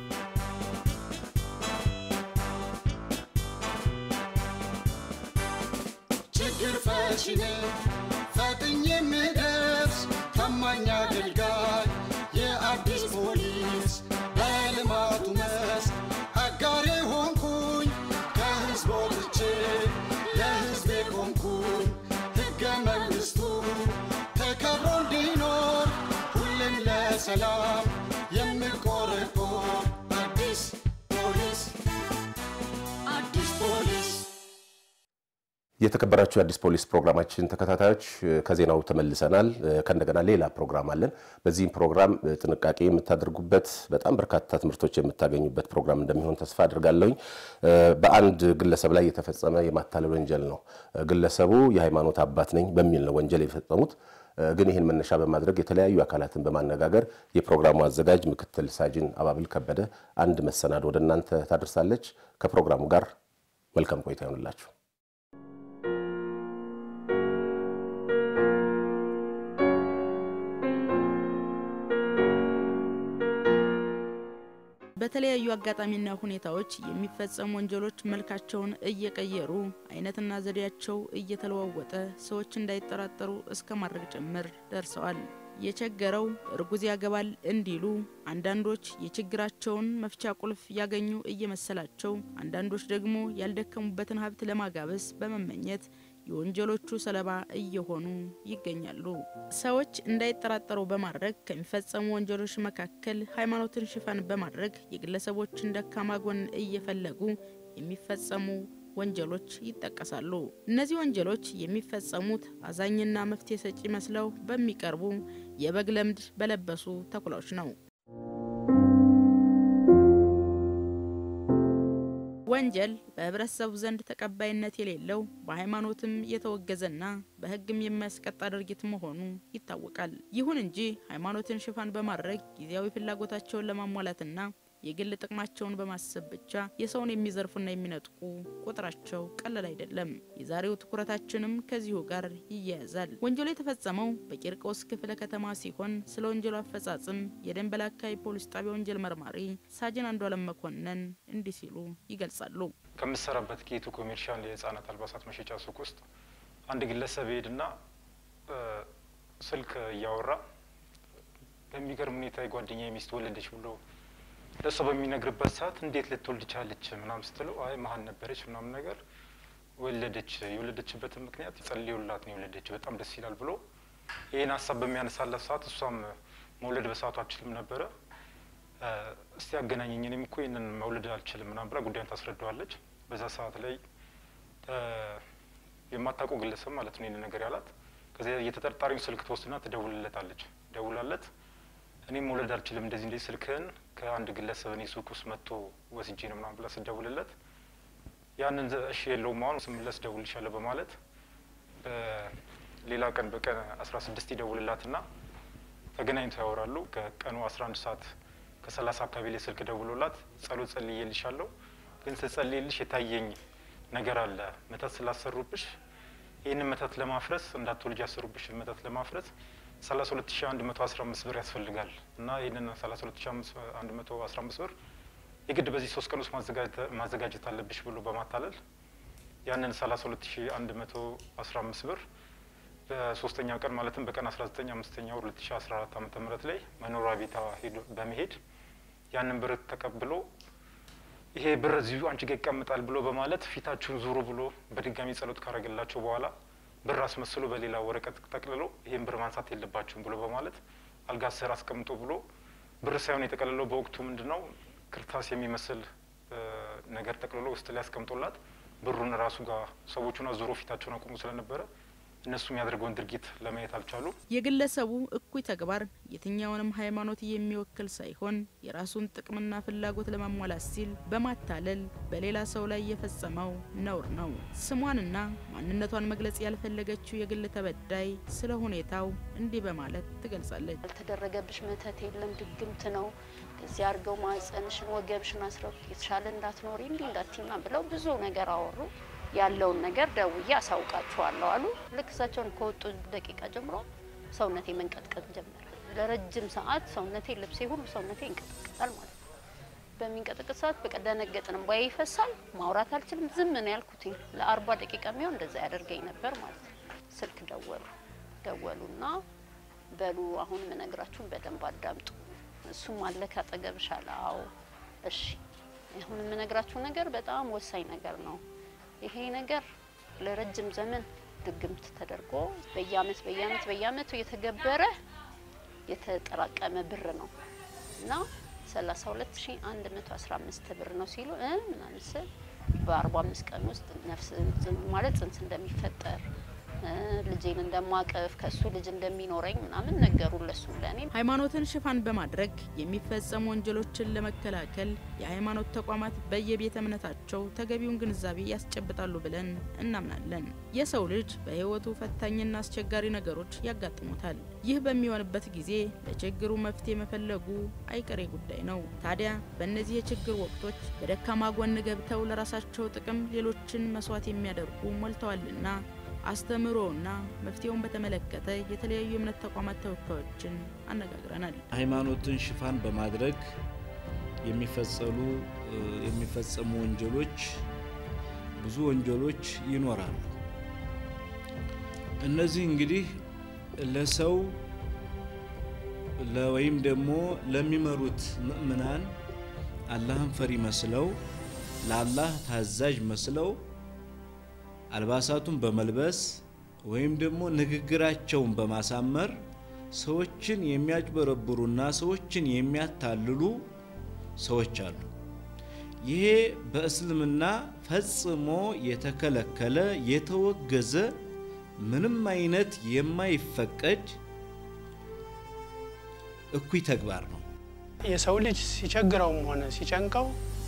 ችግር ፈቺ ነኝ ፈጥኜ የምደርስ ታማኝ አገልጋይ የአዲስ ፖሊስ በልማቱ መስክ አጋሬ ሆንኩኝ ከህዝብ ወጥቼ ለህዝቤ ቆምኩኝ ሕገ መንግሥቱ ተከብሮ እንዲኖር ሁሌም ለሰላም የምቆረቆር አዲስ ፖሊስ አዲስ ፖሊስ የተከበራችሁ የአዲስ ፖሊስ ፕሮግራማችን ተከታታዮች ከዜናው ተመልሰናል። ከእንደገና ሌላ ፕሮግራም አለን። በዚህም ፕሮግራም ጥንቃቄ የምታደርጉበት በጣም በርካታ ትምህርቶች የምታገኙበት ፕሮግራም እንደሚሆን ተስፋ አድርጋለሁኝ። በአንድ ግለሰብ ላይ የተፈጸመ የማታለል ወንጀል ነው። ግለሰቡ የሃይማኖት አባት ነኝ በሚል ነው ወንጀል የፈጸሙት። ግን ይህን መነሻ በማድረግ የተለያዩ አካላትን በማነጋገር የፕሮግራሙ አዘጋጅ ምክትል ሳጅን አባብል ከበደ አንድ መሰናዶ ወደ እናንተ ታደርሳለች። ከፕሮግራሙ ጋር መልካም ቆይታ ይሆንላችሁ። በተለያዩ አጋጣሚና ሁኔታዎች የሚፈጸሙ ወንጀሎች መልካቸውን እየቀየሩ አይነትና ዘዴያቸው እየተለዋወጠ ሰዎች እንዳይጠራጠሩ እስከ ማድረግ ጭምር ደርሰዋል። የቸገረው እርጉዝ ያገባል እንዲሉ፣ አንዳንዶች የችግራቸውን መፍቻ ቁልፍ ያገኙ እየመሰላቸው፣ አንዳንዶች ደግሞ ያልደከሙበትን ሀብት ለማጋበስ በመመኘት የወንጀሎቹ ሰለባ እየሆኑ ይገኛሉ። ሰዎች እንዳይጠራጠሩ በማድረግ ከሚፈጸሙ ወንጀሎች መካከል ሃይማኖትን ሽፋን በማድረግ የግለሰቦችን ደካማ ጎን እየፈለጉ የሚፈጸሙ ወንጀሎች ይጠቀሳሉ። እነዚህ ወንጀሎች የሚፈጸሙት አዛኝና መፍትሄ ሰጪ መስለው በሚቀርቡ የበግ ለምድ በለበሱ ተኩላዎች ነው። ወንጀል በህብረተሰቡ ዘንድ ተቀባይነት የሌለው በሃይማኖትም የተወገዘና በሕግም የሚያስቀጣ ድርጊት መሆኑ ይታወቃል። ይሁን እንጂ ሃይማኖትን ሽፋን በማድረግ ጊዜያዊ ፍላጎታቸውን ለማሟላትና የግል ጥቅማቸውን በማሰብ ብቻ የሰውን የሚዘርፉና የሚነጥቁ ቁጥራቸው ቀላል አይደለም። የዛሬው ትኩረታችንም ከዚሁ ጋር ይያያዛል። ወንጀሉ የተፈጸመው በቂርቆስ ክፍለ ከተማ ሲሆን ስለ ወንጀሉ አፈጻጽም የደንበል አካባቢ ፖሊስ ጣቢያ ወንጀል መርማሪ ሳጅን አንዷለም መኮንን እንዲህ ሲሉ ይገልጻሉ። ከምሰራበት ጌቱ ኮሜርሻል የህጻናት አልባሳት መሸጫ ሱቅ ውስጥ አንድ ግለሰብ ይሄድና ስልክ እያወራ በሚገርም ሁኔታ የጓደኛ ሚስት ወለደች ብሎ ለእሷ በሚነግርበት ሰዓት እንዴት ልትወልድ ቻለች ምናም ስትለው አይ መሀን ነበረች ምናምን ነገር ወለደች። የወለደችበትን ምክንያት ጸልዮላት ነው የወለደች፣ በጣም ደስ ይላል ብሎ ይህን ሀሳብ በሚያነሳላት ሰዓት እሷም መውለድ በሰዓቱ አልችልም ነበረ። እስቲ ያገናኘኝ፣ እኔም እኮ ይህንን መውለድ አልችልም ምናም ብላ ጉዳዩን ታስረዳዋለች። በዛ ሰዓት ላይ የማታውቀው ግለሰብ ማለት ነው ይህን ነገር ያላት። ከዚያ የተጠርጣሪውን ስልክ ትወስድና ትደውልለታለች። ደውላለት እኔም መውለድ አልችልም እንደዚህ እንደዚህ ስልክህን ከአንድ ግለሰብ እኔ ሱቅ ውስጥ መጥቶ ወስጄ ነው ምናምን ብላ ስደውልለት ያንን እሺ የለውም አሁን ስመለስ ደውልልሻለሁ በማለት በሌላ ቀን በቀን አስራ ስድስት ይደውልላትና ተገናኝተው ያወራሉ። ከቀኑ አስራ አንድ ሰዓት ከሰላሳ አካባቢ ላይ ስልክ ደውሎላት ጸሎት ጸልዬልሻለሁ፣ ግን ስጸልይልሽ የታየኝ ነገር አለ መተት ስላሰሩብሽ ይህንን መተት ለማፍረስ እንዳትወልጅ ያሰሩብሽ መተት ለማፍረስ ሰላሳ ሁለት ሺ አንድ መቶ አስራ አምስት ብር ያስፈልጋል እና ይህንን ሰላሳ ሁለት ሺ አንድ መቶ አስራ አምስት ብር የግድ በዚህ ሶስት ቀን ውስጥ ማዘጋጀት አለብሽ ብሎ በማታለል ያንን ሰላሳ ሁለት ሺ አንድ መቶ አስራ አምስት ብር በሶስተኛ ቀን ማለትም በቀን አስራ ዘጠኝ አምስተኛ ወር ሁለት ሺ አስራ አራት ዓመተ ምህረት ላይ መኖሪያ ቤቷ ሄዶ በመሄድ ያንን ብር ተቀብሎ ይሄ ብር እዚሁ አንቺ ጋር ይቀምጣል ብሎ በማለት ፊታችሁን ዙሩ ብሎ በድጋሚ ጸሎት ካረገላቸው በኋላ ብር አስመስሎ በሌላ ወረቀት ጠቅልሎ ይህን ብር ማንሳት የለባችሁም ብሎ በማለት አልጋ ስር አስቀምጦ ብሎ ብር ሳይሆን የጠቀልለው በወቅቱ ምንድን ነው ክርታስ የሚመስል ነገር ጠቅልሎ ውስጥ ላይ አስቀምጦላት ብሩን ራሱ ጋር ሰዎቹን አዙሮ ፊታቸውን አቁሙ ስለነበረ እነሱ የሚያደርገውን ድርጊት ለማየት አልቻሉ። የግለሰቡ እኩይ ተግባር የትኛውንም ሃይማኖት የሚወክል ሳይሆን የራሱን ጥቅምና ፍላጎት ለማሟላት ሲል በማታለል በሌላ ሰው ላይ የፈጸመው ነውር ነው። ስሟንና ማንነቷን መግለጽ ያልፈለገችው የግል ተበዳይ ስለ ሁኔታው እንዲህ በማለት ትገልጻለች። ያልተደረገብሽ መተት የለም፣ ድግምት ነው። እዚህ አድርገው ማጸንሽን፣ ወገብሽን አስረው የተሻለ እንዳትኖሪ እንዲህ እንዳትይና ብለው ብዙ ነገር አወሩ። ያለውን ነገር ደውዬ አሳውቃችኋለሁ አሉ። ልክ እሳቸውን ከወጡ ደቂቃ ጀምሮ ሰውነቴ መንቀጥቀጥ ጀመረ። ለረጅም ሰዓት ሰውነቴ፣ ልብሴ ሁሉ ሰውነቴ ይንቀጠቀጣል ማለት ነው። በሚንቀጠቀጥ ሰዓት በቃ ደነገጥን፣ እንባዬ ይፈሳል። ማውራት አልችልም። ዝም ነው ያልኩት። ለአርባ ደቂቃ የሚሆን እንደዛ ያደርገኝ ነበር ማለት ነው። ስልክ ደወሉ ደወሉና በሉ አሁን የምነግራችሁን በደንብ አዳምጡ። እሱም አለ ካጠገብሽ አለ። አዎ እሺ፣ አሁን የምነግራችሁ ነገር በጣም ወሳኝ ነገር ነው። ይሄ ነገር ለረጅም ዘመን ድግምት ተደርጎ በየአመት በየአመት በየአመቱ የተገበረ የተጠራቀመ ብር ነው እና 32115 ብር ነው ሲሉ እ ምናምን ስል በ45 ቀን ውስጥ ነፍስ ማለት ጽንስ እንደሚፈጠር ልጄን እንደማቀፍ ከሱ ልጅ እንደሚኖረኝ ምናምን ነገሩ ለሱ ለኔ። ሃይማኖትን ሽፋን በማድረግ የሚፈጸሙ ወንጀሎችን ለመከላከል የሃይማኖት ተቋማት በየቤተ እምነታቸው ተገቢውን ግንዛቤ ያስጨብጣሉ ብለን እናምናለን። የሰው ልጅ በህይወቱ ፈታኝና አስቸጋሪ ነገሮች ያጋጥሙታል። ይህ በሚሆንበት ጊዜ ለችግሩ መፍትሄ መፈለጉ አይቀሬ ጉዳይ ነው። ታዲያ በእነዚህ የችግር ወቅቶች በደካማ ጎን ገብተው ለራሳቸው ጥቅም ሌሎችን መስዋዕት የሚያደርጉ ሞልተዋልና አስተምሮና መፍትሄውን በተመለከተ የተለያዩ የእምነት ተቋማት ተወካዮችን አነጋግረናል። ሃይማኖትን ሽፋን በማድረግ የሚፈጸሉ የሚፈጸሙ ወንጀሎች ብዙ ወንጀሎች ይኖራሉ። እነዚህ እንግዲህ ለሰው ወይም ደግሞ ለሚመሩት ምእምናን አላህን ፈሪ መስለው ለአላህ ታዛዥ መስለው አልባሳቱን በመልበስ ወይም ደግሞ ንግግራቸውን በማሳመር ሰዎችን የሚያጭበረብሩና ሰዎችን የሚያታልሉ ሰዎች አሉ። ይሄ በእስልምና ፈጽሞ የተከለከለ የተወገዘ ምንም አይነት የማይፈቀድ እኩይ ተግባር ነው። የሰው ልጅ ሲቸግረውም ሆነ ሲጨንቀው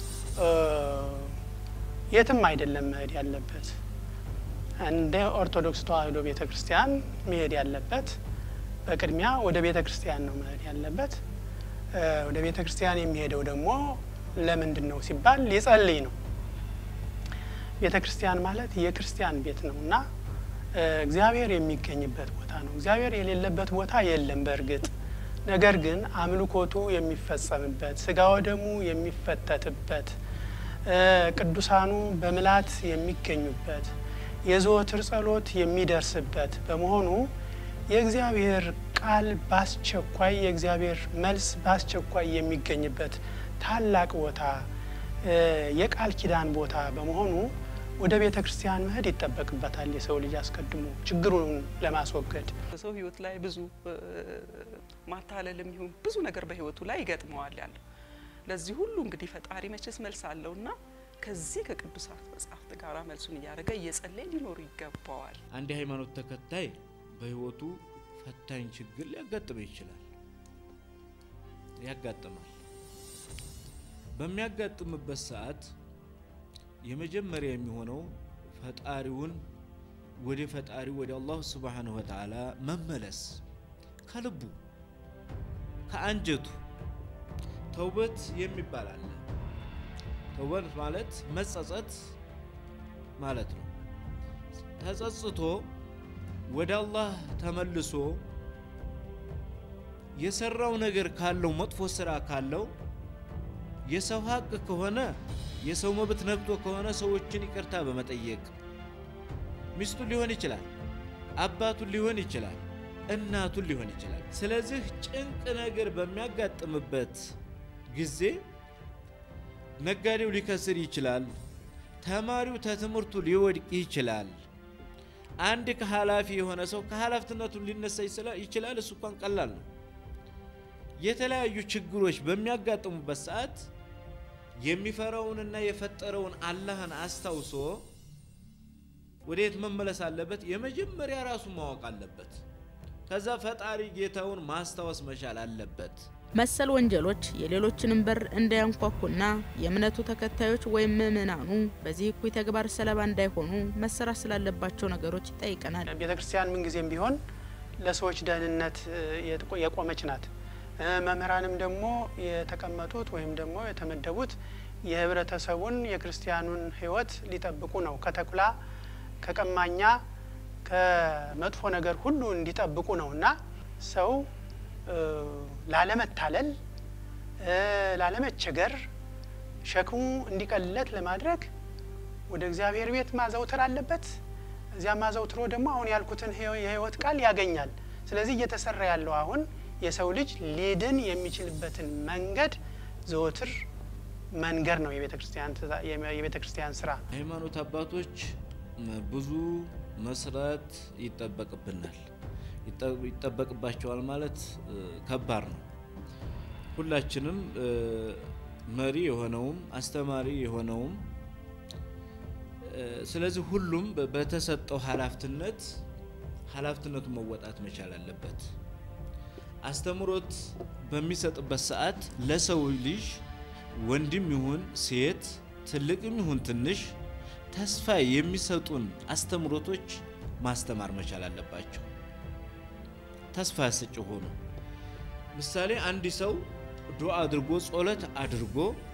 የትም አይደለም መሄድ ያለበት። እንደ ኦርቶዶክስ ተዋሕዶ ቤተ ክርስቲያን መሄድ ያለበት በቅድሚያ ወደ ቤተ ክርስቲያን ነው መሄድ ያለበት። ወደ ቤተ ክርስቲያን የሚሄደው ደግሞ ለምንድን ነው ሲባል ሊጸልይ ነው። ቤተ ክርስቲያን ማለት የክርስቲያን ቤት ነው እና እግዚአብሔር የሚገኝበት ቦታ ነው። እግዚአብሔር የሌለበት ቦታ የለም በእርግጥ ነገር ግን አምልኮቱ የሚፈጸምበት ስጋ ወደሙ የሚፈተትበት ቅዱሳኑ በምላት የሚገኙበት የዘወትር ጸሎት የሚደርስበት በመሆኑ የእግዚአብሔር ቃል በአስቸኳይ የእግዚአብሔር መልስ በአስቸኳይ የሚገኝበት ታላቅ ቦታ የቃል ኪዳን ቦታ በመሆኑ ወደ ቤተ ክርስቲያን መሄድ ይጠበቅበታል። የሰው ልጅ አስቀድሞ ችግሩን ለማስወገድ በሰው ሕይወት ላይ ብዙ ማታለልም ይሁን ብዙ ነገር በሕይወቱ ላይ ይገጥመዋል ያለው ለዚህ ሁሉ እንግዲህ ፈጣሪ መቼስ መልስ አለውና ከዚህ ከቅዱሳት መጽሐፍት ጋር መልሱን እያደረገ እየጸለየ ሊኖሩ ይገባዋል። አንድ የሃይማኖት ተከታይ በህይወቱ ፈታኝ ችግር ሊያጋጥመው ይችላል፣ ያጋጥማል። በሚያጋጥምበት ሰዓት የመጀመሪያ የሚሆነው ፈጣሪውን ወደ ፈጣሪ ወደ አላሁ ስብሓነሁ ወተዓላ መመለስ ከልቡ ከአንጀቱ ተውበት የሚባል አለ። ተውበት ማለት መጸጸት ማለት ነው። ተጸጽቶ ወደ አላህ ተመልሶ የሰራው ነገር ካለው መጥፎ ስራ ካለው የሰው ሀቅ ከሆነ የሰው መብት ነክቶ ከሆነ ሰዎችን ይቅርታ በመጠየቅ ሚስቱን ሊሆን ይችላል፣ አባቱን ሊሆን ይችላል፣ እናቱን ሊሆን ይችላል። ስለዚህ ጭንቅ ነገር በሚያጋጥምበት ጊዜ ነጋዴው ሊከስር ይችላል፣ ተማሪው ተትምህርቱ ሊወድቅ ይችላል። አንድ ከኃላፊ የሆነ ሰው ከኃላፊነቱ ሊነሳ ይችላል። እሱ እንኳን ቀላል ነው። የተለያዩ ችግሮች በሚያጋጥሙበት ሰዓት የሚፈራውንና የፈጠረውን አላህን አስታውሶ ወዴት መመለስ አለበት? የመጀመሪያ ራሱ ማወቅ አለበት። ከዛ ፈጣሪ ጌታውን ማስታወስ መቻል አለበት። መሰል ወንጀሎች የሌሎችንም በር እንዳያንኳኩና የእምነቱ ተከታዮች ወይም ምእመናኑ በዚህ እኩይ ተግባር ሰለባ እንዳይሆኑ መሰራት ስላለባቸው ነገሮች ይጠይቀናል። ቤተ ክርስቲያን ምንጊዜም ቢሆን ለሰዎች ደህንነት የቆመች ናት። መምህራንም ደግሞ የተቀመጡት ወይም ደግሞ የተመደቡት የህብረተሰቡን የክርስቲያኑን ሕይወት ሊጠብቁ ነው። ከተኩላ ከቀማኛ ከመጥፎ ነገር ሁሉ እንዲጠብቁ ነው እና ሰው ላለመታለል ላለመቸገር ሸክሙ እንዲቀልለት ለማድረግ ወደ እግዚአብሔር ቤት ማዘውተር አለበት። እዚያ ማዘውትሮ ደግሞ አሁን ያልኩትን የህይወት ቃል ያገኛል። ስለዚህ እየተሰራ ያለው አሁን የሰው ልጅ ሊድን የሚችልበትን መንገድ ዘወትር መንገድ ነው የቤተ ክርስቲያን ስራ። ሃይማኖት አባቶች ብዙ መስራት ይጠበቅብናል ይጠበቅባቸዋል ማለት ከባድ ነው። ሁላችንም መሪ የሆነውም አስተማሪ የሆነውም ስለዚህ ሁሉም በተሰጠው ኃላፊነት ኃላፊነቱን መወጣት መቻል አለበት። አስተምሮት በሚሰጥበት ሰዓት ለሰው ልጅ ወንድም ይሁን ሴት፣ ትልቅም ይሁን ትንሽ ተስፋ የሚሰጡን አስተምሮቶች ማስተማር መቻል አለባቸው። ተስፋ ያሰጭ ሆኑ። ምሳሌ አንድ ሰው ዱዓ አድርጎ ጸሎት አድርጎ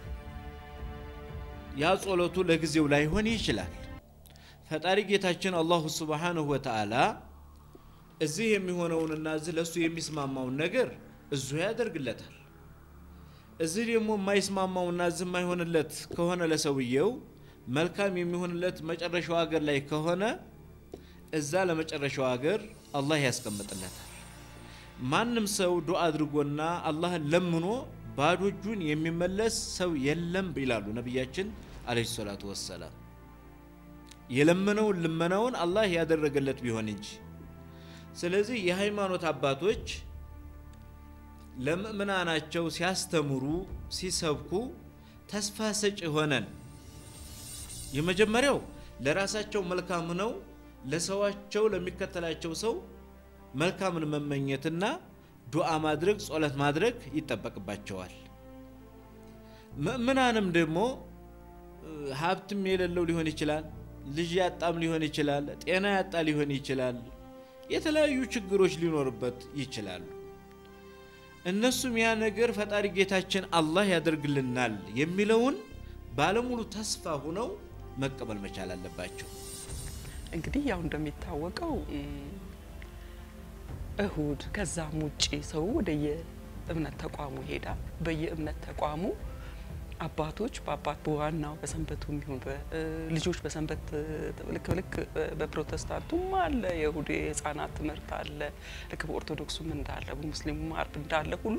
ያ ጸሎቱ ለጊዜው ላይሆን ይችላል። ፈጣሪ ጌታችን አላሁ ሱብሓነሁ ወተዓላ እዚህ የሚሆነውንና እዚህ ለእሱ የሚስማማውን ነገር እዙ ያደርግለታል። እዚህ ደግሞ የማይስማማውና እዚህ የማይሆንለት ከሆነ ለሰውየው መልካም የሚሆንለት መጨረሻው ሀገር ላይ ከሆነ እዛ ለመጨረሻው ሀገር አላህ ያስቀምጥለታል። ማንም ሰው ዱዓ አድርጎና አላህን ለምኖ ባዶ እጁን የሚመለስ ሰው የለም ይላሉ ነቢያችን አለይሂ ሰላቱ ወሰላም። የለመነውን ልመናውን አላህ ያደረገለት ቢሆን እንጂ። ስለዚህ የሃይማኖት አባቶች ለምእምናናቸው ሲያስተምሩ ሲሰብኩ ተስፋ ሰጪ ሆነን የመጀመሪያው ለራሳቸው መልካም ነው፣ ለሰዋቸው ለሚከተላቸው ሰው መልካምን መመኘትና ዱዓ ማድረግ ጸሎት ማድረግ ይጠበቅባቸዋል። ምእምናንም ደግሞ ሀብትም የሌለው ሊሆን ይችላል፣ ልጅ ያጣም ሊሆን ይችላል፣ ጤና ያጣ ሊሆን ይችላል፣ የተለያዩ ችግሮች ሊኖርበት ይችላሉ። እነሱም ያ ነገር ፈጣሪ ጌታችን አላህ ያደርግልናል የሚለውን ባለሙሉ ተስፋ ሆነው መቀበል መቻል አለባቸው። እንግዲህ ያው እንደሚታወቀው እሁድ ከዛም ውጪ ሰው ወደ የእምነት ተቋሙ ይሄዳል። በየእምነት ተቋሙ አባቶች በአባት በዋናው በሰንበቱ የሚሆን ልጆች በሰንበት ልክ ልክ በፕሮቴስታንቱም አለ የእሁድ የህፃናት ትምህርት አለ። ልክ በኦርቶዶክሱም እንዳለ በሙስሊሙም አርብ እንዳለ ሁሉ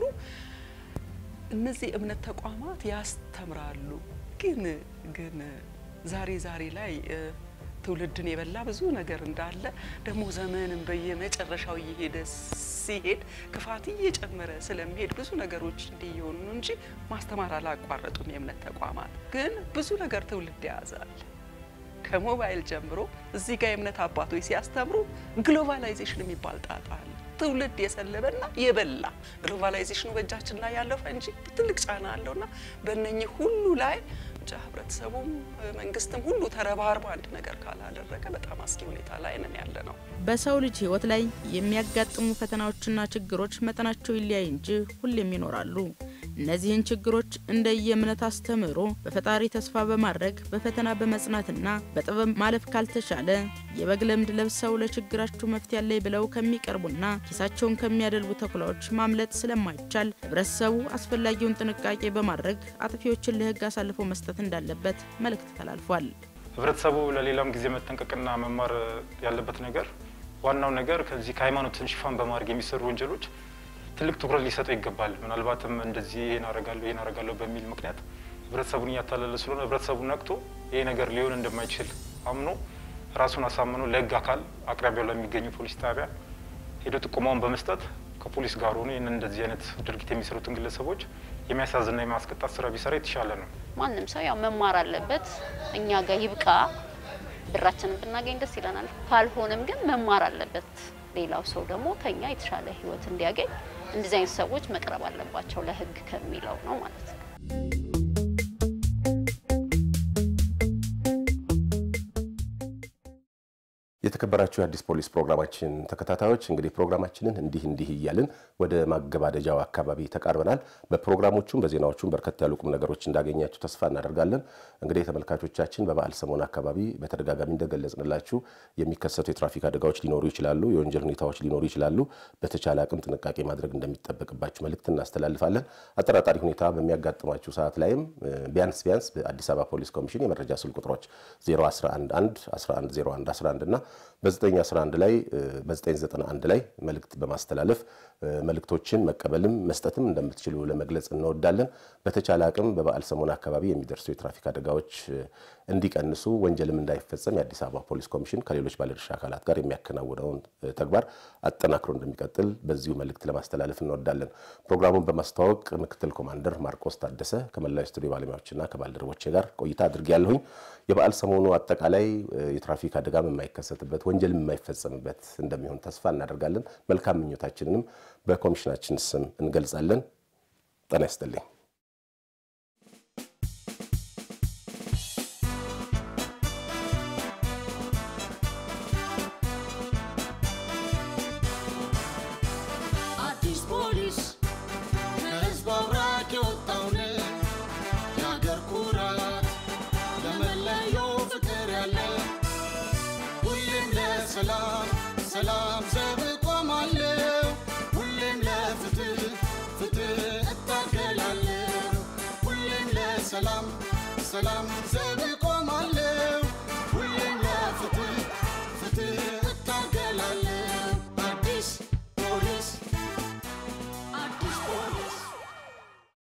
እነዚህ እምነት ተቋማት ያስተምራሉ። ግን ግን ዛሬ ዛሬ ላይ ትውልድን የበላ ብዙ ነገር እንዳለ ደግሞ ዘመንም በየመጨረሻው እየሄደ ሲሄድ ክፋት እየጨመረ ስለሚሄድ ብዙ ነገሮች እንዲህ እየሆኑ ነው እንጂ ማስተማር አላቋረጡም። የእምነት ተቋማት ግን ብዙ ነገር ትውልድ ያዛል። ከሞባይል ጀምሮ እዚህ ጋር የእምነት አባቶች ሲያስተምሩ ግሎባላይዜሽን የሚባል ጣጣ አለ። ትውልድ የሰለበና የበላ ግሎባላይዜሽኑ በእጃችን ላይ ያለፈ እንጂ ትልቅ ጫና አለውና በእነኚህ ሁሉ ላይ ብቻ ህብረተሰቡም መንግስትም ሁሉ ተረባርቦ አንድ ነገር ካላደረገ በጣም አስጊ ሁኔታ ላይ ነን ያለ ነው። በሰው ልጅ ህይወት ላይ የሚያጋጥሙ ፈተናዎችና ችግሮች መጠናቸው ይለያይ እንጂ ሁሌም ይኖራሉ። እነዚህን ችግሮች እንደ የእምነት አስተምህሮ በፈጣሪ ተስፋ በማድረግ በፈተና በመጽናትና በጥበብ ማለፍ ካልተቻለ የበግ ለምድ ለብሰው ለችግራችሁ መፍትሄ ያለኝ ብለው ከሚቀርቡና ኪሳቸውን ከሚያደልቡ ተኩላዎች ማምለጥ ስለማይቻል ህብረተሰቡ አስፈላጊውን ጥንቃቄ በማድረግ አጥፊዎችን ለህግ አሳልፎ መስጠት እንዳለበት መልእክት ተላልፏል። ህብረተሰቡ ለሌላም ጊዜ መጠንቀቅና መማር ያለበት ነገር ዋናው ነገር ከዚህ ከሃይማኖትን ሽፋን በማድረግ የሚሰሩ ወንጀሎች ትልቅ ትኩረት ሊሰጠው ይገባል። ምናልባትም እንደዚህ ይሄን አረጋለሁ ይሄን አረጋለሁ በሚል ምክንያት ህብረተሰቡን እያታለለ ስለሆነ ህብረተሰቡ ነቅቶ ይሄ ነገር ሊሆን እንደማይችል አምኖ ራሱን አሳምኖ ለህግ አካል አቅራቢያው ለሚገኙ ፖሊስ ጣቢያ ሄዶ ጥቆማውን በመስጠት ከፖሊስ ጋር ሆኖ ይህንን እንደዚህ አይነት ድርጊት የሚሰሩትን ግለሰቦች የሚያሳዝንና የማስቀጣት ስራ ቢሰራ የተሻለ ነው። ማንም ሰው ያው መማር አለበት። እኛ ጋር ይብቃ፣ ብራችንን ብናገኝ ደስ ይለናል። ካልሆነም ግን መማር አለበት። ሌላው ሰው ደግሞ ከኛ የተሻለ ህይወት እንዲያገኝ እንደዚህ አይነት ሰዎች መቅረብ አለባቸው ለህግ ከሚለው ነው ማለት ነው። የተከበራችሁ የአዲስ ፖሊስ ፕሮግራማችን ተከታታዮች እንግዲህ ፕሮግራማችንን እንዲህ እንዲህ እያልን ወደ ማገባደጃው አካባቢ ተቃርበናል። በፕሮግራሞቹም በዜናዎቹም በርከት ያሉ ቁም ነገሮች እንዳገኛችሁ ተስፋ እናደርጋለን። እንግዲህ ተመልካቾቻችን በበዓል ሰሞን አካባቢ በተደጋጋሚ እንደገለጽንላችሁ የሚከሰቱ የትራፊክ አደጋዎች ሊኖሩ ይችላሉ፣ የወንጀል ሁኔታዎች ሊኖሩ ይችላሉ። በተቻለ አቅም ጥንቃቄ ማድረግ እንደሚጠበቅባችሁ መልእክት እናስተላልፋለን። አጠራጣሪ ሁኔታ በሚያጋጥማችሁ ሰዓት ላይም ቢያንስ ቢያንስ በአዲስ አበባ ፖሊስ ኮሚሽን የመረጃ ስልክ ቁጥሮች 0111 1101 11 እና በ911 ላይ በ991 ላይ መልእክት በማስተላለፍ መልእክቶችን መቀበልም መስጠትም እንደምትችሉ ለመግለጽ እንወዳለን። በተቻለ አቅም በበዓል ሰሞን አካባቢ የሚደርሱ የትራፊክ አደጋዎች እንዲቀንሱ ወንጀልም እንዳይፈጸም የአዲስ አበባ ፖሊስ ኮሚሽን ከሌሎች ባለድርሻ አካላት ጋር የሚያከናውነውን ተግባር አጠናክሮ እንደሚቀጥል በዚሁ መልእክት ለማስተላለፍ እንወዳለን። ፕሮግራሙን በማስተዋወቅ ምክትል ኮማንደር ማርቆስ ታደሰ ከመላው ስቱዲዮ ባለሙያዎችና ከባልደረቦቼ ጋር ቆይታ አድርጌያለሁኝ። የበዓል ሰሞኑ አጠቃላይ የትራፊክ አደጋም የማይከሰትበት ወንጀልም የማይፈጸምበት እንደሚሆን ተስፋ እናደርጋለን። መልካም ምኞታችንንም በኮሚሽናችን ስም እንገልጻለን። ጤና ይስጥልኝ። አዲስ ፖሊስ ከህዝብ አብራክ የወጣውን የአገር ኩራት ለመለየው ፍቅር ያለ ሁሌም ለሰላም ሰላም ዘብ ቆማለሁ ሁሌም ለፍትህ ፍትህ እታገላለሁ ሁሌም ለሰላም ሰላም ዘብ ቆማለሁ